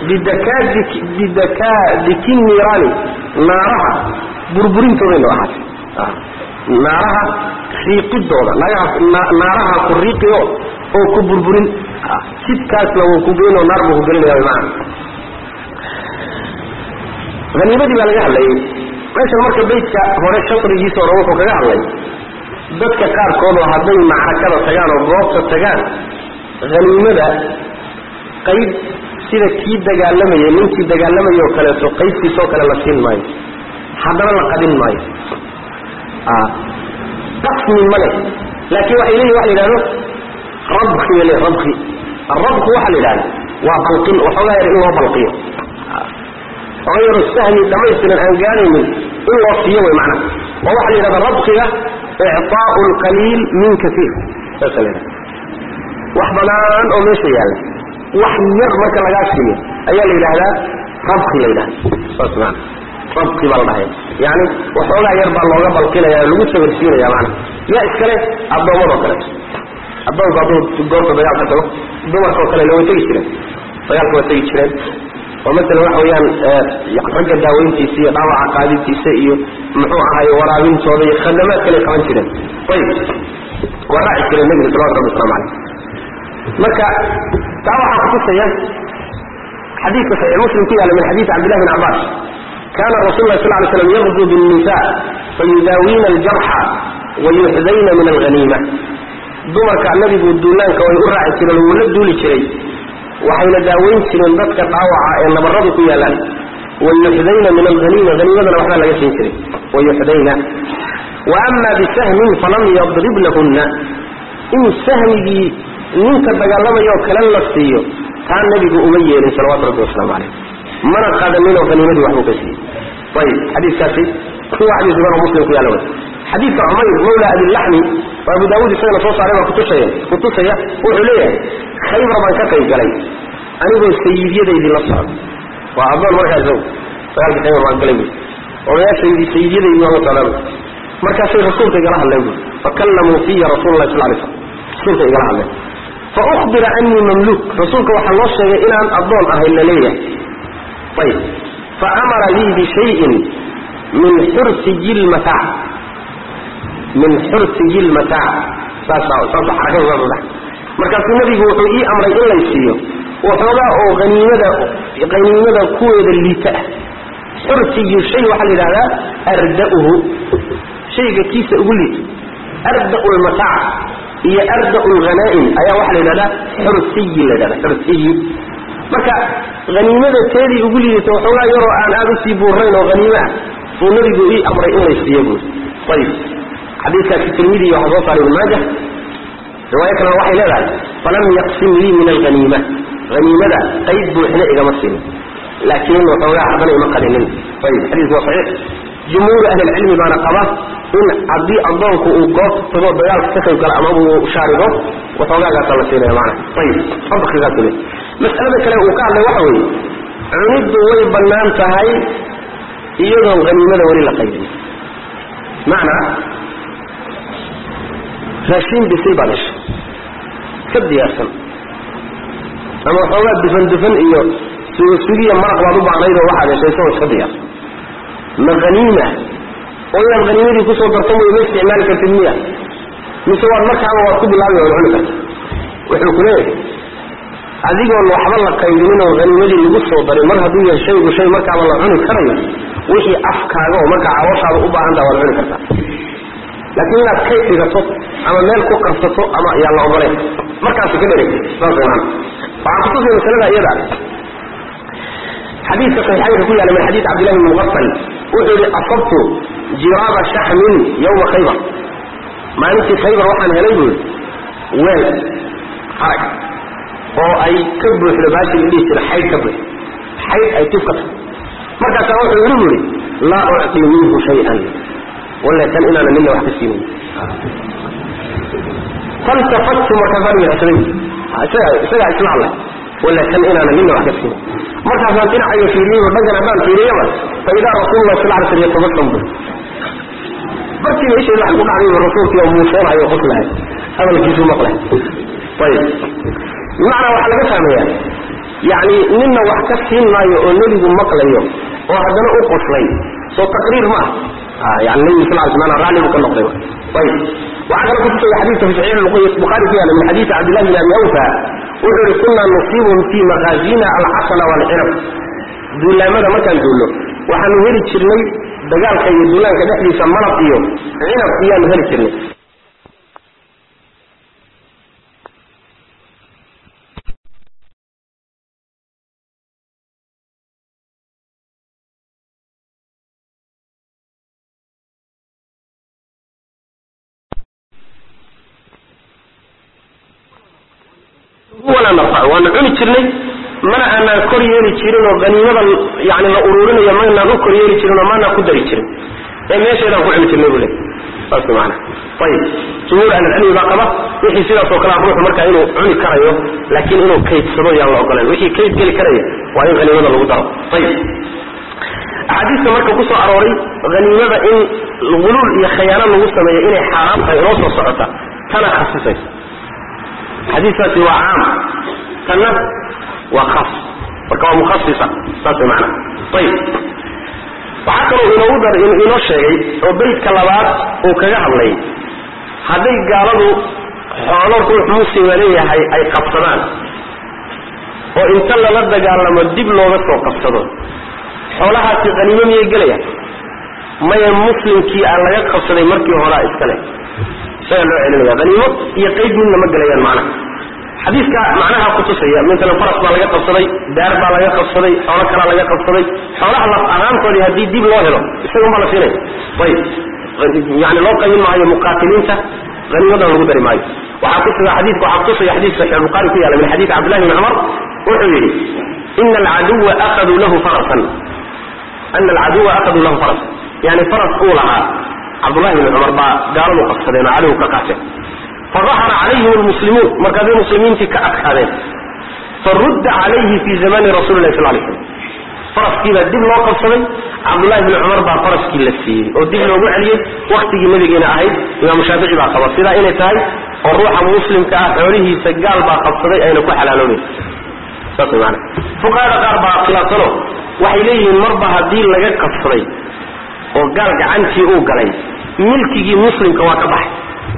bidakaadiki niiraani naaraha burburintooday noo ahaatay naaraha riiqidooda naaraha ku riiqiyo oo ku burburin jidkaasna wuu ku geynoo naar buu ku gelinaya maana haniimadii baa laga hadlayay meeshan marka baydka hore shaqrigiisa hore wuxuu kaga hadlay dadka qaarkoodoo hadday macrakada tagaan oo goobta tagaan haniimada qayb sida kii dagaalamayay ninkii dagaalamayay oo kaleeto qaybtiisoo kale la siin maayo haddana la qadin maayo qasmi ma leh laakiin waxay leeyihin waxa la yidhahdo rabki bay leeyihin rabki arabku waxaa la yidhahda waa balqin waxoogaa yar in loo balqiyo waxoogaa yaro sahmi dhammaystiran aan gaadaynin in loo siiyo way macnaha oo waxaa la yidhahda rabkiga ictaau lqaliil min kaiir saasa la yidhahda wax badaan oo meesha yaalla wax yar marka lagaa siiyo ayaa la yidhaahdaa rabki la yidhahda saas maana rabki baa la dhahaya yani waxoogaa yar baa looga balqinaya lagu sawirsiinaya maana yaa iskale addoomadoo kale addoonku hadduu goorta dagaalka tago dumarkaoo kale la way tegi jireen dagaalka waa tegi jireen oo masalan waxa weeyaan ragga daaweyntiisa iyo dhaawaca qaadintiisa iyo muxuu ahaay waraabintooda iyo khadamaad kale qaban jireen ayib waa raaci jireen nebiga salawatu rabbi waslamu caleyh marka taa waxaa kutusaya xadiidka saxiix muslim ku yaalla min xadiidi cabdillahi bin cabbaas kana rasul lah sal lay slam yaqdu binnisa fayudaawiina aljarxa wayuxdayna min alhaniima dumarka nabigu duulaanka way u raaci jireen wuu la duuli jiray waxayna daaweyn jireen dadka dhaawaca ee nabaradu ku yaalaan wayuxdayna min alhaniima haniimadana waxbaa laga siin jiray wayuxdayna wa ama bisahmin falam yadrib lahunna in sahmigii ninka dagaalamayo kale la siiyo taa nebigu uma yeelin salawatu rabbi wasalaamu caleyh mana qaadaninoo haniimadii waxbuu ka siiyey ayib xadiikaasi kuwa xadiis imaam muslim ku yaalla wey xadiidka cumayr mawla abilaxmi oo abu daawuud isagana soo saaray baa kutusaya kutusaya wuxuu leeyahay khaybar baan ka qayb galay anigoo sayidyadaydii la socda waa addoon markaa isagu dagaalka khaybar baan galay buy odayaashaydii sayidyadaydii waan la socdaa markaasay rasuulka igala hadleen buy fakallamuu fiya rasuula llahi sal lay slam rasuulka igala hadleen fa ukhbira anii mamluuk rasuulka waxaa loo sheegay inaan addoon ahay la leeyahay ayib fa amara lii bishayin min xursiyi lmataac min xursiyi lmataac saasa saasa xarakada saasa dhex markaasuu nebigu wuxuu ii amray in lay siiyo waxoogaa oo haniimada haniimada kuweeda liita ah xursiyu shay waxaa la yidhahdaa arda'uhu shayga kiisa ugu liita arda'u lmataac iyo arda'u lghanaa'im ayaa waxaa la yidhahdaa xursiyi la yidhahda xursiyi marka haniimada teedii ugu liidata waxoogaa yaroo aan aada usii buurayn oo haniimo ah buu nabigu ii amray in laysiiyo buuri ayib xadiiskaasi tirmidi waxaa soo saaray ibn maaja riwaayo kalena waxay leedahay falam yaqsim lii min alhaniima haniimada qayb buuxna igama siinin laakiin waxoogaa haddana ima qalinin ayib xadiisku waa saxiix jumhuuru ahlilcilmi baana qaba in haddii addoonku uu goobta tago dagaalka ka qayb gala ama uu shaarigo waxoogaagaasa la siinaya maana ayib fadkigaas le mas'alada kale uu ka hadlay waxa weeye cuniddu way bannaan tahay iyadoon haniimada weli la qaybin macnaa raashiin bisil baad heshay ka diyaarsan ama waxoogaa dufan dufan iyo sugiya maraq baad u baahnayd oo waxaad heshay isagoo iska diyaarsan ma haniima oo inaad haniimadii kusoo darto mooy ma isticmaali kartid miya mise waad markaaba waad ku bilaabi waad cuni karta wuxuu ku leeyahay adigoon waxba la qaybinin oo haniimadii lagu soo darin mar hadduu yahay shaygu shay markaaba la cuni karayo wixii afkaaga oo markaa cawashaada u baahantaha waad cuni kartaa laakiin inaad kay dhigato ama meel ku qarsato ama yaan la ogoleyn markaasi ka dheregtay saas maana waxaan kutusay masalada iyada xadiidka saxiixaynka ku yaala min xadiid cabdillahi bn muqafal wuxuu yihi asabtu jiraaba shaxmin yawma khaybar maalintii khaybar waxaan helay buu yihi weel harag oo ay ka buuxdo baashi la dhihi jira xaydh ka buux xaydh ay tib ka tahay markaasaa wuxuu yidhi buu yihi laa ucطi minhu shay-an walla kan inaana nina wax ka siinin faltafatu markaasaan midhsaday isagaa isla hadlay walla kan inaana nina wax ka siinin markaasaan dhinacayo fiiriyey oo dhankan haddaan fiiriyaba fa idaa rasuulullah sal alay slam yatabasam bu barkiiba isheeda waxay ku dhacday rasuulkii oo muusoonayo o qoslahay hadalkiisu maqlay ayib bimacnaa waxaa laga fahmayaa yacni nina wax ka siin maayo oo nebigu maqlayo oo haddana u qoslay soo taqriir ma ah yani nebigu sal ly slam raalli buu ka noqday ayib waxaa kale kutusaya xadiidka fi saxiix bukhaari ku yaala min xadiidi cabdillahi bn abi awfa wuxuu yihi kunaa nusiibum fii makaazina alcasala waalcinab duulaamada markaan duulno waxaanu heli jirnay dagaalka iyo duulaanka dhexdiisa malab iyo cinab iyaanu heli jirnay walaa narfac waanu cuni jirnay mana aanaan kor yeeli jirin oo haniimada yani la uruurinayo maynaan u kor yeeli jirin oo maanaan ku dari jirin ee meesheedaan ku cuni jirnay buu le saas maana ayib jumhuur ahlilcilmi baa qaba wixii sidaas oo kale a ruuxu markaa inuu cuni karayo laakiin inuu kaydsado yaan la ogolan wixii kayd geli karaya waa in haniimada lagu daro ayib axaadiista marka ku soo arooray haniimada in guluul iyo khayaano lagu sameeyo inay xaaraam tahay inoo soo socota tana khasisaysa xadiiskaasi waa caam tanna waa khas marka waa mukhasisa saas way macana ayib waxaa kaloo inoogu dar inoo sheegay oo beydka labaad uu kaga hadlay hadday gaaladu xoolo ruux muslima leeyahay ay qabsadaan oo inta lala dagaalamo dib looga soo qabsado xoolahaasi haniimo miyay gelayaan maya muslimkii aan laga qabsaday markii horaa iskale isagaa loo celinaya haniimo iyo qayb midna ma gelayaan macnaha xadiiska macnaha kutusaya masalan faras baa laga qabsaday daar baa laga qabsaday xoolo kalaa laga qabsaday xoolaha laf ahaantoodii haddii dib loo helo isagun baa la siinaya ayib yani loo qaybin maayo muqaatiliinta haniimadan lagu dari maayo waxaa kutusa xadiiska waxaa kutusaya xadiis saxiix bukhari ku yaala min xadiis cabdillahi bni cumar wuxuu yidhi ina alcaduwa akhaduu lahu farasan ana alcaduwa akhaduu lahu farasan yani faras uu lahaa cabdullahi bni cumar baa gaaladu qabsadeen oo cadow ka qaateen fadahara calayhim lmuslimuun markaasay muslimiintii ka adkaadeen farudda calayhi fi zamani rasuli lahi sal lay slam faraskiibaa dib loo qabsaday cabdullahi bni cumar baa faraskii la siiyey oo dib loogu celiyey waktigii nabigeena ahayd imaamu shaafici baa qaba sidaa inay tahay oo ruuxa muslimka ah xoolihiisa gaal baa qabsaday ayna ku xalaaloobayn saas way maana fuqahada qaar baa khilaafsano waxay leeyihiin marba haddii laga qabsaday oo gaal gacantii uu galay milkigii muslimka waa ka baxay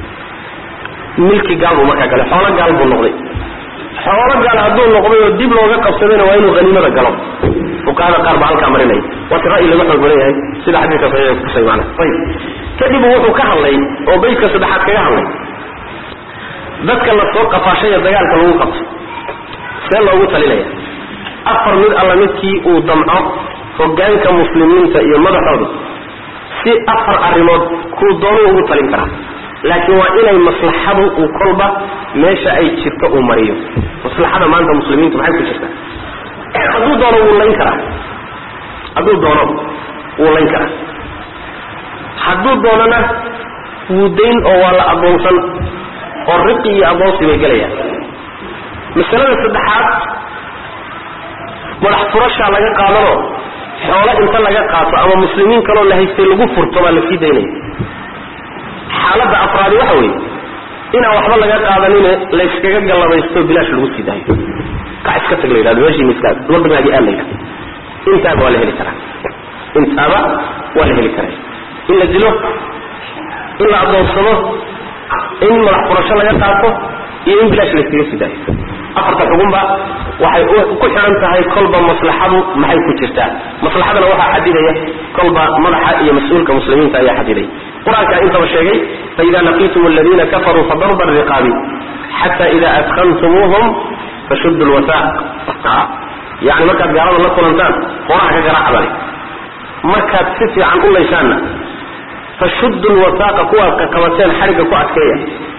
milki gaal buu markaa galay xoolo gaal buu noqday xoolo gaal hadduu noqday oo dib looga qabsadayna waa inuu haniimada galo fuqahada qaar baa halkaa marinaya waa si ra'yi laga xoog badan yahay sida xadiiska saxiixa kutusay maana ayib kadib wuxuu ka hadlay oo beydka saddexaad kaga hadlay dadka la soo qafaashaya dagaalka lagu qabto see loogu talinaya afar mid alla midkii uu damco hogaanka muslimiinta iyo madaxooda si afar arrimood kuu doonuu ugu talin karaa laakiin waa inay maslaxadu uu kolba meesha ay jirto uu mariyo maslaxada maanta muslimiintu maxay ku jirtaa hadduu doono wuu layn karaa hadduu doono wuu layn karaa hadduu doonona wuu dayn oo waa la addoonsan oo riqi iyo addoonsi bay gelayaan masalada saddexaad madax furashaa laga qaadanoo xoolo inta laga qaato ama muslimiin kaloo la haystay lagu furto baa lasii daynaya xaaladda afraadi waxa weeye inaan waxba laga qaadanine layskaga gallabaysto bilaash lagu sii daayo kac iska tag la yidhahdo meeshii miskaad waddankaagii aad la yidhahdo intaaba waa la heli karaa intaaba waa la heli karaa in la dilo in la addoonsado in madax furasho laga qaato iyo in bilaash layskaga sii daayo afarta xugunba waxay ku xihan tahay kolba maslaxadu maxay ku jirtaa maslaxadana waxaa xadidaya kolba madaxa iyo mas-uulka muslimiinta ayaa xadidaya qur-aankaa intaba sheegay faida laqiitum aladiina kafaruu fadarba riqaabi xata ida adkantumuuhum fashudu lwasaaq yani markaad gaalada la kulantaan qoraha ka garaaca bale markaad si fiican u laysaanna fashudu lwasaaqa kuwaad qaqabateen xarigga ku adkeeya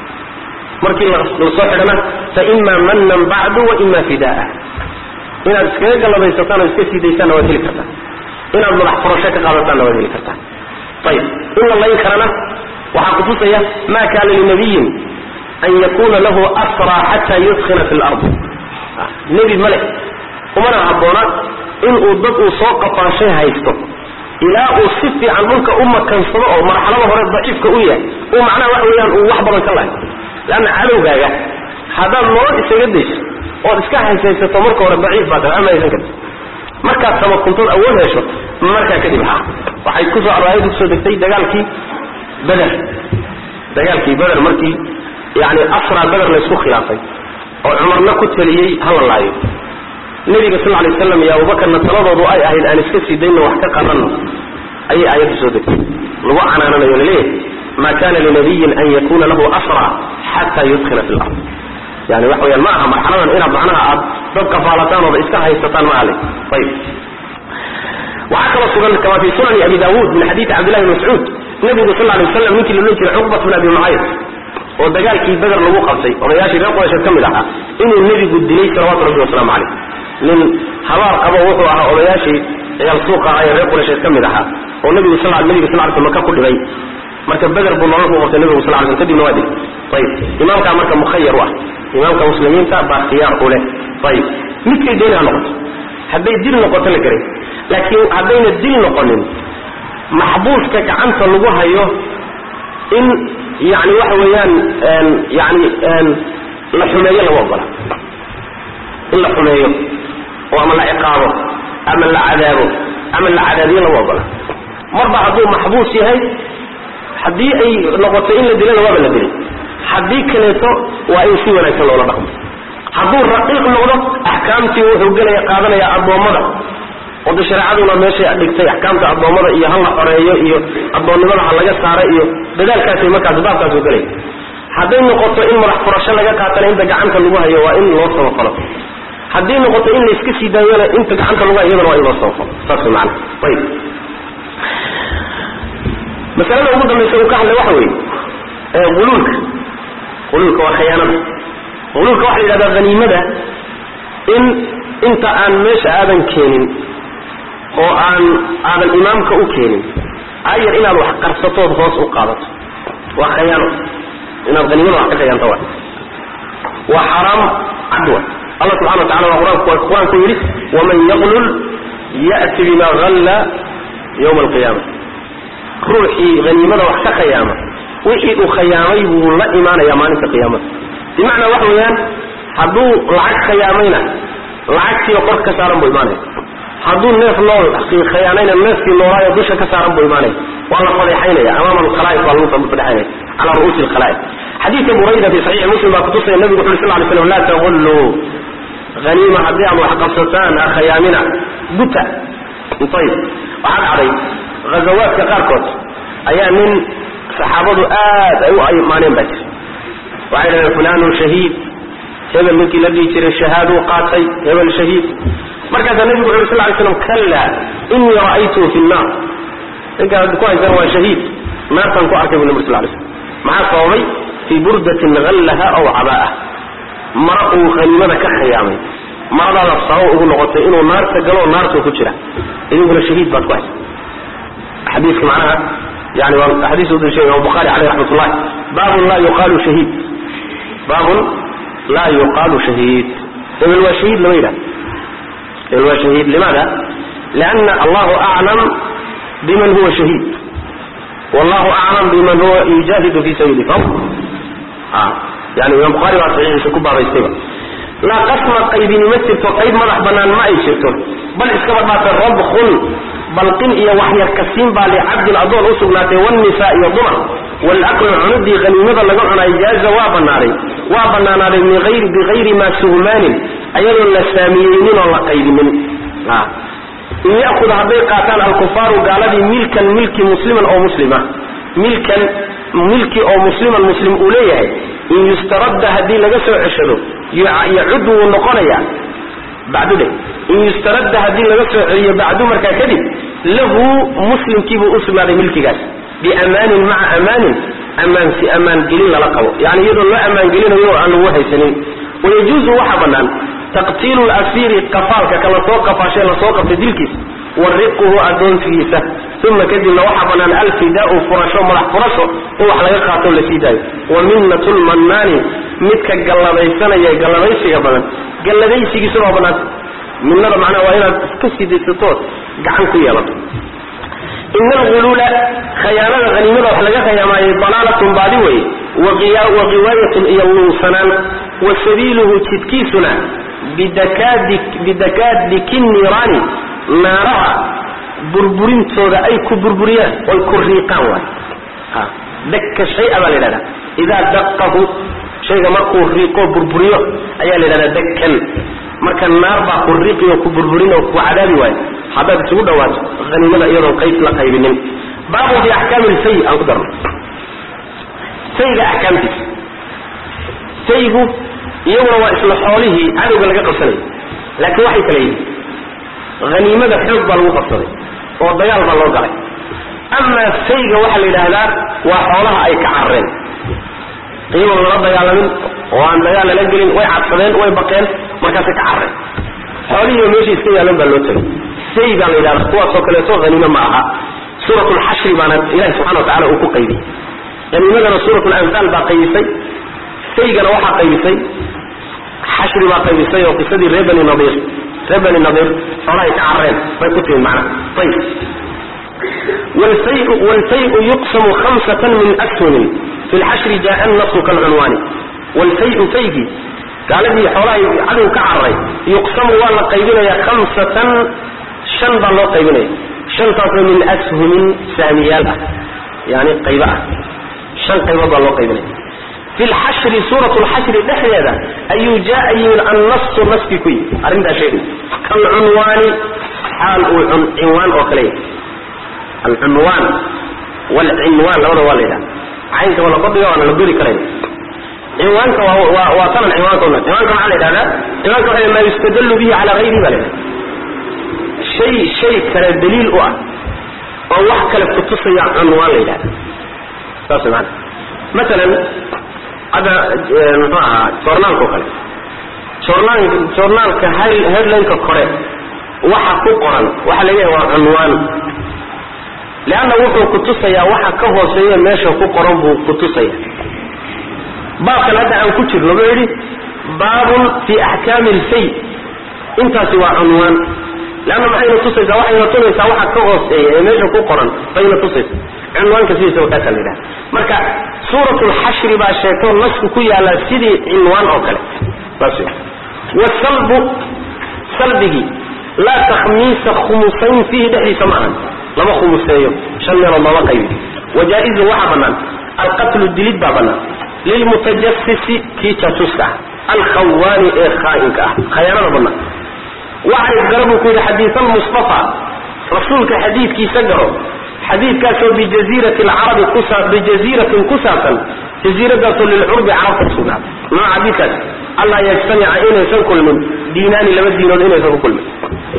markii lasoo xidhana faima manan bacdu waima fidaa inaad iskaga gallabaysataan oo iska sii daysaanna waad heli kartaa inaad madax furasho ka qaadataanna waad heli kartaa ayib in la layn karana waxaa kutusaya ma kaana linabiyin an yakuna lahu asraa xata yudkina fi lard nebi male umana habboona inuu dad uu soo qafaashay haysto ilaa uu si fiican dhulka u makansado oo marxalada hore daciifka u yahay uu macnaha waxa weeyaan uu wax badan ka lahay leanna cadowgaaga haddaad nolol isaga dayso ood iska haysaysato marka hore daciif baa tahay ama haysan karti markaad tamakuntood awood hesho markaa kadib ha waxay kusoo aayadu kusoo degtay dagaalkii beder dagaalkii beder markii yani asraa beder laysku khilaafay oo cumarna ku taliyey hala laayo nebiga sal lay waslam iyo abubakarna taladoodu ay ahayd aan iska sii dayno wax ka qaranno ayay aayaddu soo degtay lagu canaananayo laleeyahay ma kana linabiyin an yakuna lahu asra xata yudkina fi lard yani waxa weyaan ma aha marxaladan inaad macnaha aad dad kafaalataan ooda iska haysataan ma ale ayib waxaa kaloo sugan kama fi sunani abi dawud min xadiidi cabdillahi bn mascuud nabigu sal lay waslam ninkii loolan jiray cuqbat bn abi mucayd oo dagaalkii beder lagu qabtay odayaashii reer quraysheed ka mid ahaa inuu nebigu dilay salawatu rabbi wasalaamu caleyh nin habaar qabo wuxuu ahaa odayaashii ciyaal suuqa ah ee reer quraysheed ka mid ahaa oo nabigu sal nabiga sal ly sl maka ku dhibay marka beder buu nolol ku qabtay nabigu sal ly sl kadibna waa dilay ayib imaamkaa marka mukhayar u ah imaamka muslimiinta baa khiyaar u leh ayib midkay dooni ha noqoto hadday dil noqoto la garay laakiin haddayna dil noqonin maxbuuska gacanta lagu hayo in yani waxa weeyaan yani la xumeeyo lagu ogola in la xumeeyo oo ama la ciqaabo ama la cadaabo ama la cadaabiyo lagu ogola marba hadduu maxbuus yahay haddii ay noqoto in la dilana waaba la dilay haddii kaleeto waa in si wanaagsan loola dhaqmo hadduu raqiiq noqdo axkaamtii wuxuu gelaya qaadanaya addoommada oo de shareecaduna meeshay dhigtay axkaamta addoommada iyo ha la xoreeyo iyo addoonnimada ha laga saara iyo dadaalkaasay markaas baabkaas u gelaya hadday noqoto in madax furasho laga qaatana inta gacanta lagu hayo waa in loo samafalo haddii noqoto in layska sii daayona inta gacanta lagu hayo iyadana waa in loo samafalo saas way macana ayib masalada ugu dambaysa uu ka hadlay waxa weeye uluulka uluulka waa khayaanada uluulka waxa la yidhahdaa haniimada in inta aan meesha aadan keenin oo aan aadan imaamka u keenin ayar inaad wax qarsatood hoos u qaadato waa khayaano inaad haniimada wax ka khayaanto wa waa xaraam cad wa allah subxana wa tacala waa qur-aanku qur-aanku yidhi waman yaqlul ya'ti bima halla yawma alqiyaama ruuxii haniimada wax ka khayaama wixii uu khayaamay buu la imaanaya maalinta qiyaamada bimacnaa waxa weeyaan hadduu lacag khayaamayna lacagtiioo kor ka saaran buu imaanaya hadduu neef nool khayaanayna neefkii noolaayo dusha ka saaran buu imaanaya waa la fadeexaynaya amaama alkhalaa'iq baa lagu fadeexaynaya calaa ru'uusi alkhalaa'iq xadiidka burayda fi saxiixi muslim baa kutusaya nabigu wuxu uri sal ly slam laa tagulluu haniima haddii aad wax qabsataan ha khayaamina guta ayib waxaa dhacday ghazawaadka qaarkood ayaa nin saxaabadu aad ay u imaaneen baa jira waxay dhahdeen fulanun shahiid hebel ninkii la dhihi jiray shahaaduu qaatay hebel shahiid markaasaa nabigu wuxu uri sal lay slam kalla inii ra'aytuhu fi nnaar ninkaan ku haysan waa shahiid naartaan ku arkay bu nabig sal lay slam maxaa sababay fii burdatin hallaha aw cabaa'a mara uu haniimada ka khiyaamay maradaada sabab ugu noqotay inuu naarta galo naartuu ku jira idinkuna shahiid baad ku haysa xadiiska macnaha yani waa xadiis u dalishay imam bukhari caleyh raxmat ullahi baabun laa yuqaalu shahiid baabun laa yuqaalu shahiid hebel waa shahiid lama yidhahdo hebel waa shahiid limaada lianna allahu aclam biman huwa shahiid wallahu aclam biman huwa yujaahidu fi sabili fa yani imam bukhari baa saxiixiisa ku baabaystayba laa qasma qaybini ma jirto qayb madax banaan ma ay jirto bal iskaba dhaata rabkun balqin iyo waxyarkasiin baa licabdin addoon u sugnaatay wannisa iyo dumar waalaklu cunudii haniimada laga cunaay jaaza waa banaaday waa banaanaaday bigayri maa suhmaanin ayadoon la saamiyeynin oo la qaybinin in ya'kud hadday qaataan alkufaaru gaaladii milkan milki musliman oo muslima milkan milki oo musliman muslim uu leeyahay in yustaradda haddii laga soo ceshado yacud wuu noqonaya bacdu dhe in yustaradda haddii laga soo celiyo bacdu markaa kadib lahu muslimkiibuu u sugnaaday milkigaas biamaanin maca amaanin ammaansi ammaangelin lala qabo yani iyadoo loo ammaangelinayo oo aan lagu haysanin wayajuuzu waxaa bannaan taqtiilu lasiiri qafaalka ka lasoo qafaashay lasoo qabtay dilkiisa wa riquhu adoonsigiisa uma kadibna waxaa bannaan alfidaau furasho madax furasho in wax laga qaato la sii daayo wa minnat lmannaani midka galladaysanaya galladaysiga badan galladaysigiisuna waa bannaanta minnada macnaha waa inaad iska sidaysatood gacan ku yeelato ina alguluula khayaanada haniimada wax laga khayaamaayay dalaalatun baadi weye wa qiwaayatun iyo luunsanaan wa sabiiluhu jidkiisuna bidakaadiki niiraani naaraha burburintooda ay ku burburiyaan oy ku riiqaan waay dakka shaya baa la yidhahda idaa daqahu shayga markuu riiqoo burburiyo ayaa la yidhahdaa dakkan marka naar baa ku riiqi oo ku burburin oo ku cadaabi waayo haddaad isugu dhawaato haniimada iyadoon qayb la qaybinin baabun fi axkaami lfay aan ku darno fayga axkaamtiisa faygu iyaguna waa isla xoolihii cadowga laga qabsanayo laakiin waxay kala yihiin haniimada xoog baa lagu qabsaday oo dagaal baa loo galay amaa fayga waxaa la yidhaahdaa waa xoolaha ay ka carareen iyagoon lala dagaalamin oo aan dagaal lala gelin way cadsadeen way baqeen markaasay ka carareen xoolihiiba meesha iska yaalan baa loo tegay fay baa la yidhahda kuwaasoo kaleeto haniime ma aha suurat lxashri baana ilahi subxana wa tacala uu ku qaybiyey haniimadana suurat lanfaal baa qaybisay faygana waxaa qaybisay xashri baa qaybisay oo qisadii reer bani nadiir reer bani nadiir xoolahay ka carreen bay ku timid macnaha ayib wlfayu yuqsamu hamsatan min ashumin fi lxashri jaa nasu kalcunwaani wlfayu faygii gaaladii xoolahay cadow ka carray yuqsamu waa la qaybinaya hamsatan shan baa loo qaybinaya shantaasoo min ashumin saamiyaal ah yani qaybo ah shan qaybood baa loo qaybinaya fi lxashri suurat lxashri dhexdeeda ayuu jaa yimid annasu naskii ku yimid arrintaa sheegay kalcunwaani xaal uu cinwaan oo kale yahay alcunwaan wlcinwaan labada waa la yidhaha caynka waa la kordhiga waana la gori karayn cinwaanka waa waa tanan cinwaanka una cinwaanka maxaa la yidhahdaa cinwaanka waxa maa yustadallu bihi cala hayrihi ba la yidhahda shay shay kale daliil u ah oo wax kale kutusaya cunwaan la yidhahda saas maana maalan hadda muxuu ahaa joornaalka o kale joornaal joornaalka headlineka kore waxa ku qoran waxa la leeyahay waa cunwaan leanna wuxuu kutusayaa waxa ka hooseeya meesha ku qoran buu kutusaya baabkan hadda aan ku jirno wuxuu yidhi baabun fi axkaami lfay intaasi waa cunwaan leanna maxayna tusaysaa waxayna tunaysaa waxa ka hooseeya ee meesha ku qoran bayna tusaysa cinwaanka sidiisaba kaasaa la yidhaha marka suurat lxashri baa sheegto nasku ku yaallaa sidii cinwaan oo kale saas wasalbu salbigii laa takhmiisa khumusayn fiihi dhexdiisa ma ahan lama khumuseeyo shan meelood looma qaybi wajaa-izun waxaa bannaan alqatlu dilid baa bannaan lilmutajasisi kii jaasuuska ah alkhawaani ee khaa'inka ah khayaanada bannaan wacrif garo buu ku yidhi xadiis almustafa rasuulka xadiidkiisa garo xadiidkaasoo bijaziirati alcarabi kusa bijaziiratin ku saabsan jaziiradaasoo lilcurbi carabta kusugnaaday nooca xadiidkaas allaa yajtamica inaysan kulmin diinaani laba diinood inaysan ku kulmin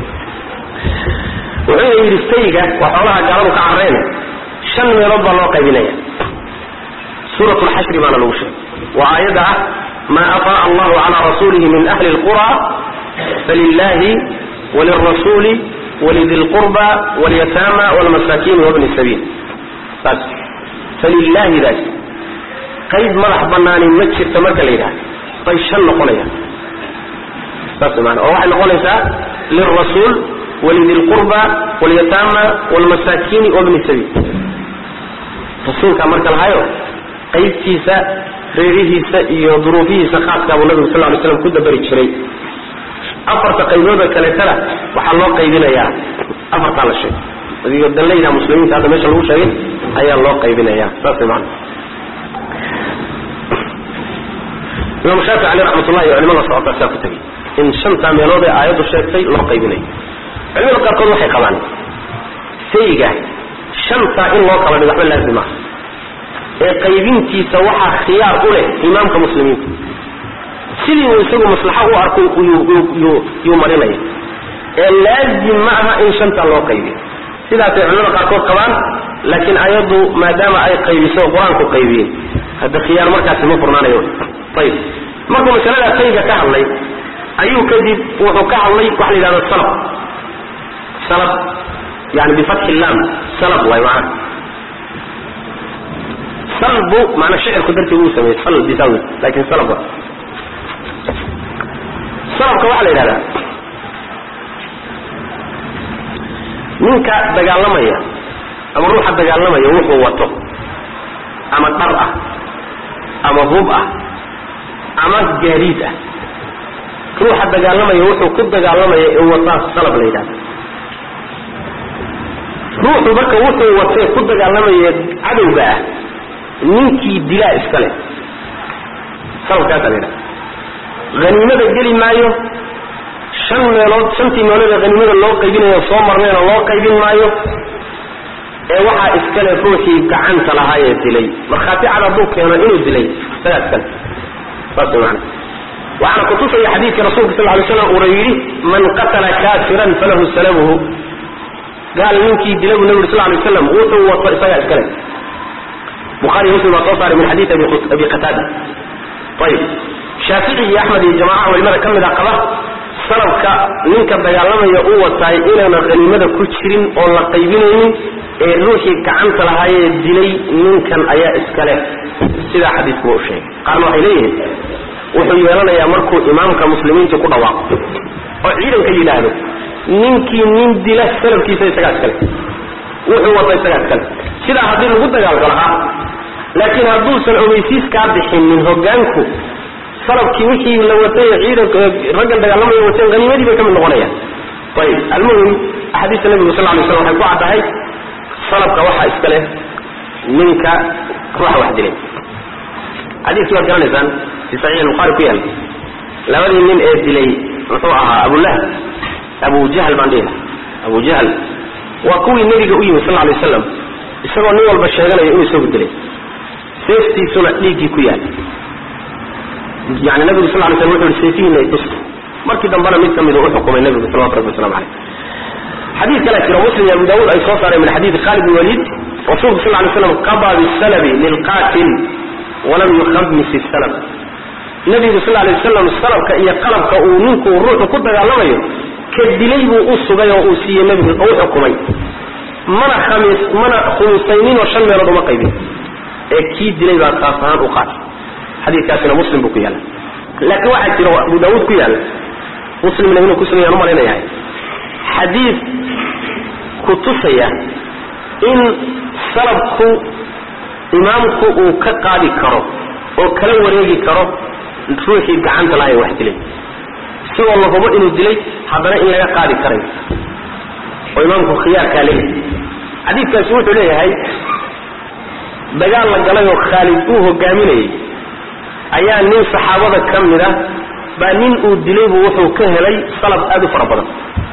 wuxuuna yidhi fayga waa xoolaha gaaladu ka carreen shan meelood baa loo qaybinaya suurat lxashri baana lagu sheegay waa aayadda ah maa afaa'a allahu calaa rasuulihi min ahli lqura falilahi walirasuuli walidi lqurba walyataama walmasaakiin wabni sabiil saas falilahi daas qayb madax banaani ma jirto marka la yidhahdo bay shan noqonayaan saas maana oo waxay noqonaysaa lilrasuul walidi lqurba walyataama walmasaakiini wabni sabiil rasuulkaa marka lahayo qaybtiisa reerihiisa iyo duruufihiisa khaaskaabuu nabigu sal lay slam ku dabari jiray afarta qaybooda kaleetana waxaa loo qaybinayaa afartaa la sheegay adigoo danlayda muslimiinta hadda meesha lagu sheegay ayaa loo qaybinaya saas maana imaam shaafici aleh raxmatullahi iyo culimada socota saa ku tegey in shantaa meelood ee aayaddu sheegtay loo qaybinayo culimada qaarkood waxay qabaan fayga shantaa in loo kala dhigo waxba laazim ah ee qaybintiisa waxaa khiyaar u leh imaamka muslimiinta sidii uu isagu maslaxo u arko yuu marinaya ee laazim ma aha in shantaa loo qaybiyo sidaasay culimada qaarkood qabaan laakiin ayaddu maadaama ay qaybiso qur-aanku qaybiyey hadda khiyaar markaasi ma furnaanayo ayib markuu masalada fayga ka hadlay ayuu kadib wuxuu ka hadlay waxa la yidhahda salab salab yani bifatxi lam salab waay macana salbu maana shicirku dartii uu sameeyey sal bisawi lakin salab wa salabka waxaa la yidhahdaa ninka dagaalamaya ama ruuxa dagaalamaya wuxuu wato ama dhar ah ama hub ah ama gaadiid ah ruuxa dagaalamaya wuxuu ku dagaalamaya ee wataa salab la yidhahda ruuxu marka wuxuu watee ku dagaalamaya cadowga ah ninkii dilaa iska leh salabkaasa la yidhahda haniimada geli maayo shan meelood shantii meelood ee haniimada loo qaybinayo soo marnayna loo qaybin maayo ee waxaa iskale ruuxii gacanta lahaa ee dilay markhaati cad hadduu keeno inuu dilay isagaa iskale saas mana waxaana kutusaya xadiidka rasuulka sal lay slam uuna yidhi man qatala kaafiran falahu salabuhu gaal ninkii dila buu nabi uri sal lay slam wuxuu wato isagaa iskale buhari muslim baa soo saaray min xadiid abi qataada ayib shaafici iyo axmed iyo jamaca culimada ka mid a qaba salabka ninka dagaalamaya u wataay inaana haniimada ku jirin oon la qaybinaynin ee ruuxii gacanta lahaayee dilay ninkan ayaa iskale sidaa xadiidku wa u sheegay qaarna waxay leeyihiin wuxuu yeelanayaa markuu imaamka muslimiinta ku dhawaaqo oo ciidanka yidhaahdo ninkii nin dila salabkiisa isagaa iskale wuxuu wata isagaa iskale sidaa haddii lagu dagaalgalo ah laakiin hadduusan ogeysiis kaa bixinin hogaanku salabkii wixii la watay ciidanka raggan dagaalamaya wateen haniimadii bay ka mid noqonayaan ayib almuhim axaadiista nabigu sal lay slam waxay ku caddahay salabka waxaa iska leh ninka ruuxa wax dilay xadiiskii waad garanaysaan fi saxiix albukhaari ku yaal labadii nin ee dilay muxuu ahaa abulahab abu jahl baan dhihi abu jahl waa kuwii nebiga u yimi sal lay waslam isagoo nin walba sheeganaya inuu isagu dilay seeftiisuna dhiiggii ku yaal yani nabigu sal lay slam wuxu uhi seefihiina ay tusta markii dambena mid ka midu u xukumay nebigu salawatu rabbi waslamu caleyh xadiid kale jiro muslim iyo abu daawuud ay soo saareen min xadiidi khalid bin waliid rasuulku sal lay slam qadaa bisalabi lilqaatil walam yukhamis isalab nebigu sal lay wasalam salabka iyo qalabka uu ninku ruuxu ku dagaalamayo ka dilay buu u sugay oo uu siiyey nebigu oo u xukumay mana khamis mana khumisayninoo shan meelood uma qaybin ee kii dilay baa taas ahaan u qaatay xadiikaasina muslim buu ku yaalla laakiin waxaa jira abu daawuud ku yaalla muslimna inuu ku sugayaan umalaynayahay xadiid ku tusaya in salabku imaamku uu ka qaadi karo oo kala wareegi karo ruuxii gacanta lahay wax dilay isagoo la hubo inuu dilay haddana in laga qaadi karayo oo imaamku khiyaarkaa leeyahay xadiidkaasi wuxuu leeyahay dagaal la galay oo khaalid uu hogaaminayay ayaa nin saxaabada ka mid a baa nin uu dilay buu wuxuu ka helay salab aad u fara badan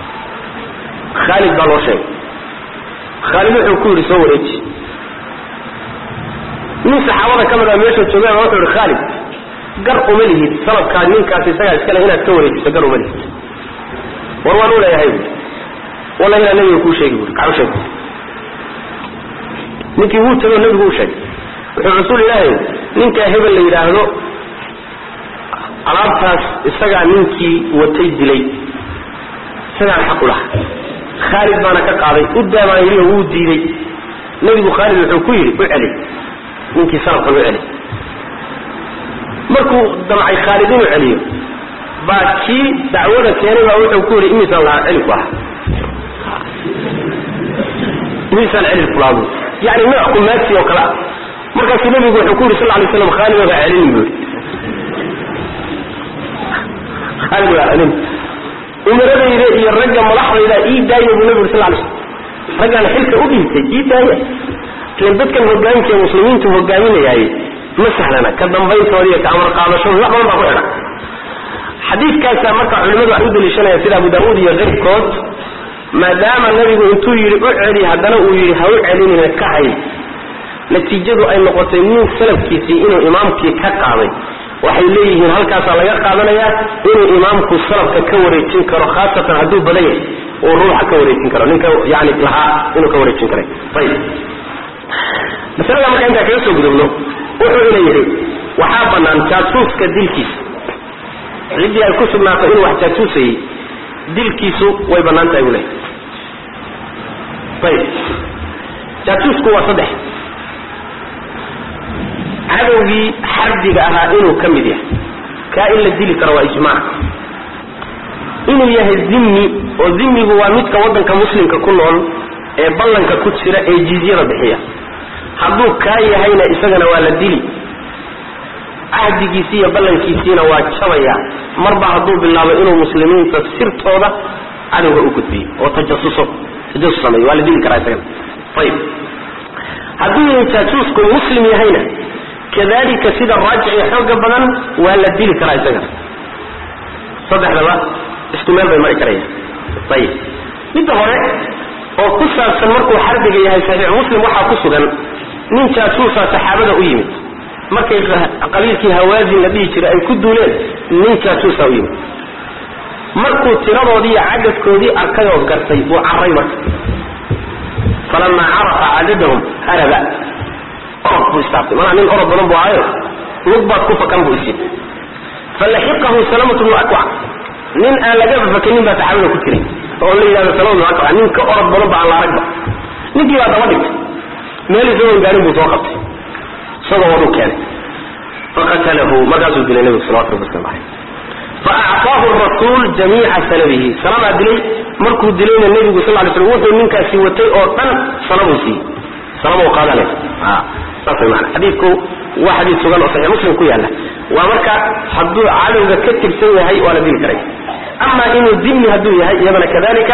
khaalid baa loo sheegay khaalid wuxuu ku yidhi soo wareeji nin saxaabada ka mid a meesha joogaan wuxuu yidhi khaalid gar uma lihid salabkaa ninkaas isagaa iskale inaad ka wareejiso gar uma lihid war waan u leeyahay buui walla inaa nabiga kuu sheegi buri kacu sheeg ninkii wuu tago nabigu u sheegay wuxuu rasuul ilaahay ninkaa hebel la yidhaahdo alaabtaas isagaa ninkii watay dilay isagaan xaq u laha khaalid baana ka qaaday u daabaan yidhi oo wuu diiday nebigu khaalid wuxuu ku yidhi u celi ninkii salafkan u celi markuu damcay khaalid inuu celiyo baa kii dacwada keenay baa wuxuu ku yidhi imisaan lahaa celi ku aha imisaan celi kulaadu yani nooc kumaagsi oo kale ah markaasuu nebigu wuxuu ku yidhi sal lay slam khaalid waa celin buu yidhi khaalid waa celin umaradayda iyo ragga madaxdayda ii daaya buu nebigu sal lay slam raggaan xilka u dhiibtay ii daaya ilan dadkan hogaanka muslimiintu hogaaminayaay ma sahlana ka dambayntooda iyo ka amar qaadashooda wax badan baa ku xidha xadiidkaasaa marka culimadu ay u daliishanaya sida abu daauud iyo keyrkood maadaama nebigu intuu yidhi u celi haddana uu yidhi ha u celinina ka hay natiijadu ay noqotay nin salafkiisii inuu imaamkii ka qaaday waxay leeyihiin halkaasaa laga qaadanayaa inuu imaamku salafka ka wareejin karo khaasatan hadduu badan yahay uu ruuxa ka wareejin karo ninka yani lahaa inuu ka wareejin karay ayib masalada marka intaa kaga soo gudubno wuxuu ina yidhi waxaa bannaan jaasuuska dilkiisa ciddii ay ku sugnaato inuu wax jaasuusayey dilkiisu way bannaan tahay buu lehay ayib jaasuusku waa saddex cadowgii xardiga ahaa inuu ka mid yahay kaa in la dili karo waa ijmaac inuu yahay zimmi oo zimmigu waa midka waddanka muslimka ku nool ee ballanka ku jira ee jizyada bixiya hadduu kaa yahayna isagana waa la dili cahdigiisi iyo ballankiisiina waa jabaya marba hadduu bilaabo inuu muslimiinta sirtooda cadowga u gudbiyo oo tajasuso tajasus sameeyo waa la dili karaa isagana ayib hadduu yahay jaajuusku muslim yahayna kadalika sida raajici xooga badan waa la dili karaa isagana saddexdaba isku meel bay mari karayaan ayib midda hore oo ku saabsan markuu xarbiga yahay saxiix muslim waxaa ku sugan nin jaasuusa saxaabada u yimid markay qabiilkii hawaazin la dhihi jiray ay ku duuleen nin jaasuusa u yimid markuu tiradoodii iyo cadadkoodii arkay oo gartay uu carray marka falamaa carafa cadadahum haraba orod buu istaabtay manaa nin orod badan buu ahayo lug baad ku fakan buu isid falaxiqahu salamatu bnu akwac nin aan laga fafakanin baa saxaabada ku jiray oo la yidhahdo salama bnu akwac nin ka orod badan ba aan la aragba ninkii baa daba dhigtay meel isagoon gaarin buu soo qabtay isagoo waduu keenay faqatalahu markaasuu dilay nebigu salawatu rabbi waslamu caleyh faacطaahu rasuul jamiica salabihi salamaa dilay markuu dilayna nebigu sal lay slam wuxuu ninkaasi watay oo dhan salabuu siiyey salama u qaadanay saas way maana xadiidku waa xadiid sugan oo saxiix muslim ku yaalla waa marka hadduu cadowga ka tirsan yahay waa la dili karay ama inuu dimni hadduu yahay iyadana kadalika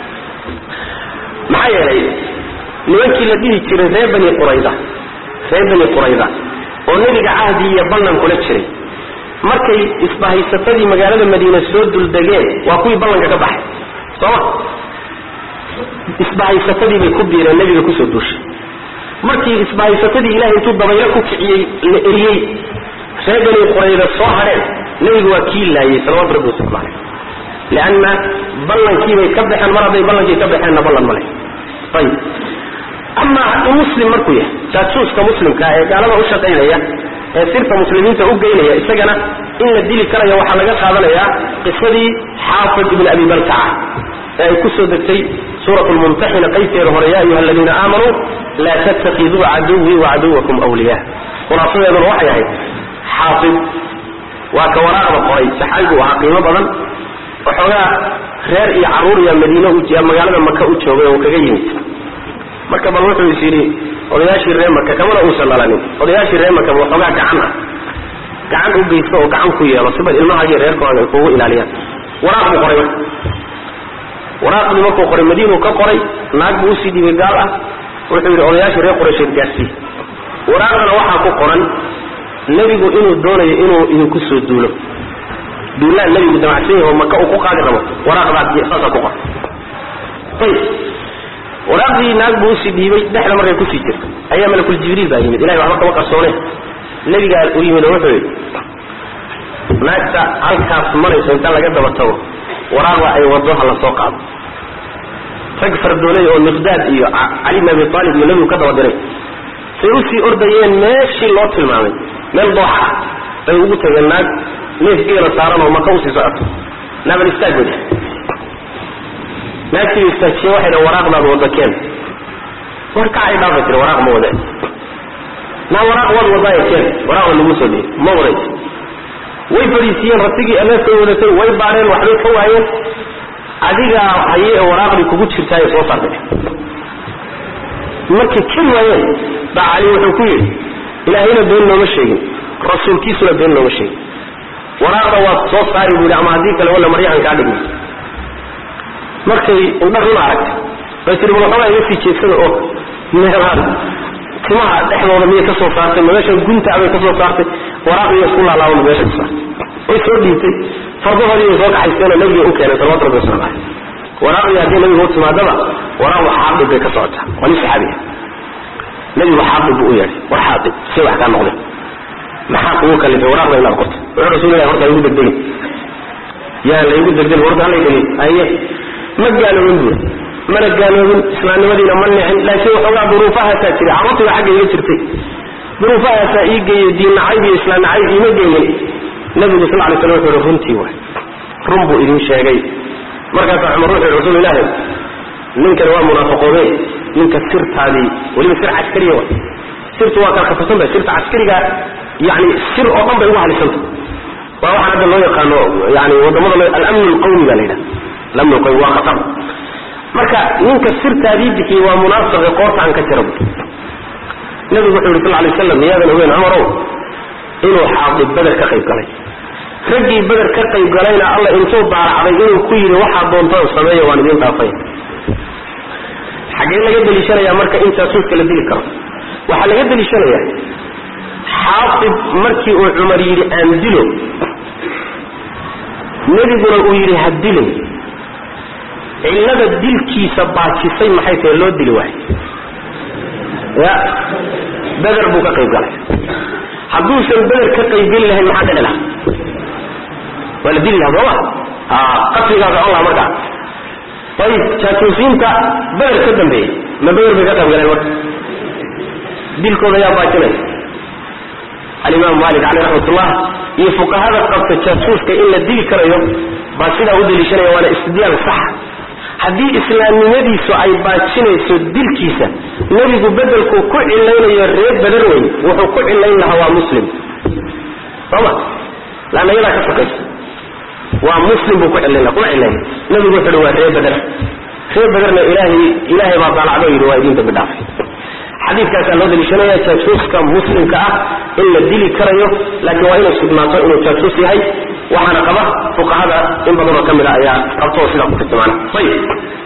maxaa yeelay nimankii la dhihi jiray reer bani qurayda reer bani qurayda oo nebiga cahdi iyo ballan kula jiray markay isbahaysatadii magaalada madiine soo duldegeen waa kuwii ballanka ka baxay sooma isbahaysatadii bay ku biireen nebiga kusoo duushay markii isbahaysatadii ilahay intuu dabaylo ku kiciyey la eriyey reer bani qurayda soo hadheen nebigu waa kii laayey salawatu rabbi wasalam caleyh lianna ballankiibay ka baxeen mar hadday ballankii ka baxeenna ballan ma leh ayib ama in muslim markuu yahay jaasuuska muslimka ee gaalada u shaqaynaya ee sirta muslimiinta u geynaya isagana in la dili karayo waxaa laga qaadanayaa qisadii xaafid ibn abi baltaca ee ay ku soo degtay suurat lmumtaxina qaybteeda hore ya ayuha aladiina aamanuu laa tattakiduu caduwii wacaduwakum wliya khulaasadeeduna waxay ahayd xaafid waa ka waraaqda qoray saxaabigu ahaa qiimo badan waxoogaa reer iyo caruur iyo madiine magaalada maka u joogay oo kaga yimid marka bal wuxuu is yidhi odayaashii reer maka kamana uusan dhalanin odayaashii reer maka waxoogaa gacan ah gacan u geysto oo gacan ku yeelo si bal ilmahaagii reerkooda ay kugu ilaaliyaan waraaq buu qoray marka waraaqdii markuu qoray madiinuu ka qoray naag buu usii dhibay gaal ah wuxuu yidhi odayaashii reer quraysheed gaarsii waraaqdana waxaa ku qoran nebigu inuu doonayo inuu idinku soo duulo duulaan nebigu damacsan yaho maka uu ku qaadi rabo waraaqdaas saasaa ku qoran ayib waraaqdii naag buu usii dhiibay dhexda markay kusii jirto ayaa malakul jibriil baa yimid ilahay waxba kama qarsoone nebigaa u yimid oo wuxuu yidhi naagta halkaas marayso inta laga daba tago waraaqda ay wado ha la soo qaado rag fardoolay oo miqdaad iyo cali bn abi aalib iyo nebigu ka daba diray say usii ordayeen meeshii loo tilmaamay meel dooxa ah bay ugu tageen naag neef geela saaran oo maka usii socoto naaban istaagooda naagtii istaajiye waxay dhan waraaqdaad wada keen war kacay dhaafa tiri waraaq ma wade naa waraaq wad wadaaye keen waraaqda lagu soo dhiyey ma wadayt way fadhiisiiyeen ratigii aneefkay wadatay way baareen waxbay ka waayeen adigaa haye ee waraaqdii kugu jirtaaye soo saartay markay keli waayeen baa cali wuxuu ku yidhi ilaahayna been nooma sheegin rasuulkiisuna been nooma sheegin waraaqda waad soo saari buu yidhi ama haddii kale walla maryahan kaa dhigmi markay indha run aragtay bay tihi bal waxoogaa iga sii jeedsada oo meelaan timaha dhexdooda miyay ka soo saartay ma meesha gunta bay ka soo saartay waraaqdiiya isku laalaabana meesha ka saartay way soo dhiibtay fardahoodii bay soo kaxaysteenoo nabiga u keenay salawatu rabbi wasalam caleyh waraaqdii haddii nabiga u timaadaba waraaqdu xaadib bay ka socotaa waa nin saxaabiya nabigu xaadib buu u yeedhay war xaadib see wax kaa noqday maxaa kugu kalifay waraaqda inaad qorto wuxuu rasuulilah horta igu degdegin yaa laygu degdegin horta halay dhegin aye ma gaaloobin buuri mana gaaloobin islaamnimadiina ma nicin laakiin waxoogaa duruufahaasaa jiray carruurtiiba xagga iga jirtay duruufahaasaa ii geeyey diin nacayb iyo islaam nacayb iima geeyin nabigu sal lay slam wuxuu hi runtii waay run buu idin sheegay markaasaa cumar wuxuu yhi rasuul ilaahi ninkani waa munaafaqoobe ninka sirtaadii weliba sir caskariya wa sirtu waa kala khasabsan tahay sirta caskariga yani sir oo dhan bay ugu halisanta waa waxaan hadda loo yaqaano yani wadamada alamn lqawmi baa la yidhaha alamn lqawmi waa khatar marka ninka sirtaadii bixiyey waa munaafiqe qoorta aan ka jira bu nabigu wuxuu yidhi sal lay slam miyaadan ogeyn cumarow inuu xaadib beder ka qayb galay raggii beder ka qayb galayna alla intuu daaracday inuu ku yidhi waxaa doontaan sameeya waan idiin dhaafay xaggee laga deliishanayaa marka in jaasuuska la dili karo waxaa laga deliishanayaa xaadib markii uu cumar yidhi aan dilo nebiguna uu yidhi ha dilin cillada dilkiisa baajisay maxay tahay loo dili waayo ya beder buu ka qayb galay hadduusan beder ka qaybgeli lahayn maxaa dhici laha waa la dili laha sooma qatligaa socon laha markaa ayib jaasuusiinta beder ka dambeeyey ma beder bay ka qayb galeen marka dilkooda yaa baajinaya alimaam malik caleyh raxmatullah iyo fuqahada qabta jaasuuska in la dili karayo baa sidaa u deliishanaya waana istidlaal sax haddii islaamnimadiisu ay baajinayso dilkiisa nebigu bedelkuu ku cilaynayo reer beder weyn wuxuu ku cilayn lahaa waa muslim sooma laanna yadaa ka sokaysa waa muslim buu ku cilayn laha kuma cilayn nebigu wuxu uhi waa reer beder reer bederna ilaahay ilaahay baa daalacdo yidhi waa idin dambi dhaafay xadiidkaasaa loo daliishanaya jaasuuska muslimka ah in la dili karayo laakiin waa inay sugnaato inuu jaasuus yahay waxaana qaba fuqahada in badanoo ka mid a ayaa qabto oo sidaa ku tilmaana ayib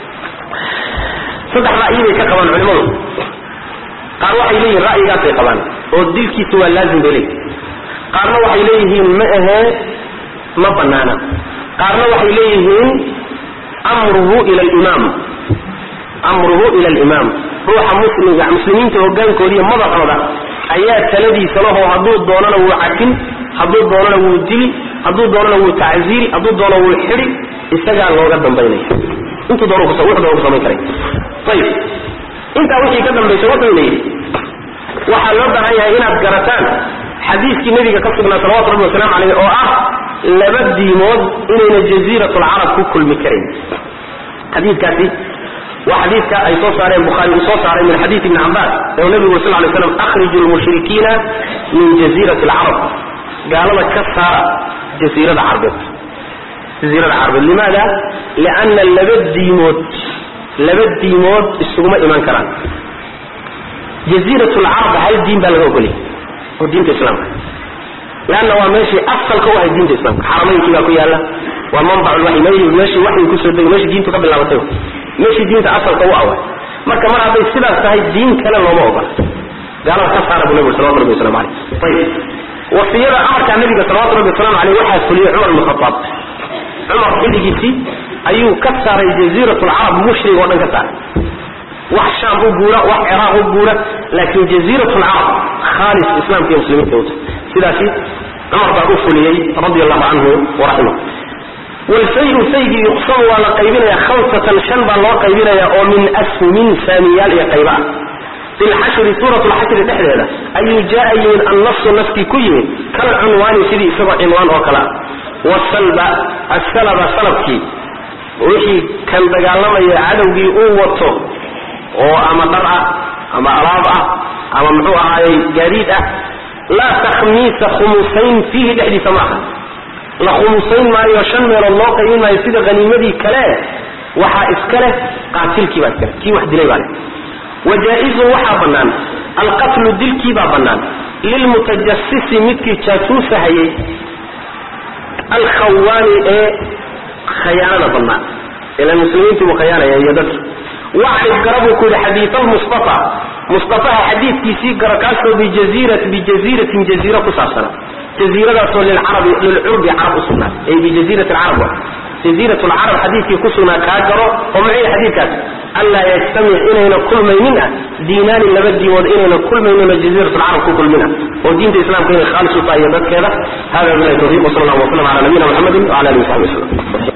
saddex ra'yi bay ka qabaan culimadu qaar waxay leeyihin ra'yigaasay qabaan oo dilkiisa waa laazim bay leeyihin qaarna waxay leeyihiin ma ahee ma banaana qaarna waxay leeyihiin amruhu ila alimaam amruhu ila alimaam ruuxa muslimka muslimiinta hogaankoodiiyo madaxooda ayaa taladiisa laho hadduu doonana wuu cafin hadduu doonana wuu dili hadduu doonana wuu tacziiri hadduu doono wuu xidi isagaa looga dambaynaya intuu doon wuxuu doon ku samayn karay ayib intaa wixii ka dambaysa wuxuuna yidhi waxaa loo baahan yahay inaad garataan xadiiskii nebiga ka sugnaa salawatu rabbi wasalaamu caleyh oo ah laba diimood inayna jaziiratulcarab ku kulmi karayn xadiikaasi waa xadiidka ay soo saareen bukhaari uu soo saaray min xadiid ibni cabbaas ee nabigu sal lay slam akhriju lmushrikiina min jaziirati alcarab gaalada ka saara jasiirada carbeed jasiirada carbeed limaada lianna laba diimood laba diimood isuguma imaan karaan jaziirat lcarab hal diin baa laga ogoliyay oo diinta islaamka leanna waa meeshii asalka u ahay diinta islaamka xaramaynkii baa ku yaala waa manbac lwaxyi meeshii waxyi kusoo degay meeshii diintu ka bilaabatay meeshii diinta asalka u awa marka mar hadday sidaas tahay diin kale looma ogola gaalada ka saara bu nabig salawatu rabbi waslamu aleyh ayib wasiyada amarkaa nabiga salawatu rabbi waslamu aleyh waxaa fuliyey cumar ibn khataab cumar xilligiisii ayuu ka saaray jaziirat lcarab mushrig oo dhan ka saaray wax shaam u guura wax ciraaq u guura laakin jaziirat lcarab khaalis islaamka iyo muslimiinta uta sidaasi cumar baa u fuliyey radi allahu canhu waraximah walfayu faygii yuqsamu waa la qaybinaya khamsatan shan baa loo qaybinaya oo min asmin saamiyaal iyo qayba ah fi lxashri suurat lxashri dhexdeeda ayuu jaa yimid annasu naskii ku yimid kal cunwaani sidii isagoo cinwaan oo kale ah wasalba asalaba salabkii wixii kan dagaalamaya cadowgii uu wato oo ama dhar ah ama alaab ah ama muxuu ahaayey gaadiid ah laa takhmiisa khumusayn fiihi dhexdiisa maaha la khumusayn maayo shan meelood loo qaybin maayo sida haniimadii kale waxaa iska leh qaatilkii baa iskale kii wax dilay baa leh wajaa-izun waxaa bannaan alqatlu dilkii baa bannaan lilmutajasisi midkii jaasuusahayey alkhawaani ee khayaanada bannaan ilan muslimiintii buu khayaanaya iyo dadki wacrif gara buu ku yidhi xadiid almustafa mustafaha xadiidkiisii gara kaasoo bijaziirat bijaziiratin jaziiro ku saabsana jaziiradaasoo lilcarabi lilcurbi carab u sugnaa ay bijaziirati alcarab wa jaziirat lcarab xadiidkii ku sugnaa kaa garo oo muxuu xadiidkaas anlaa yajtamic inayna kulmaynin ah diinaani laba diimood inayna kulmaynin oo jaziirat lcarab ku kulmina oo diinta islamka inay khaalis u tahay iyo dadkeeda hada bilahi tawfiq wsala allahu waslam ala nabiyina muxamedin wala alihi wasaxbi wasalam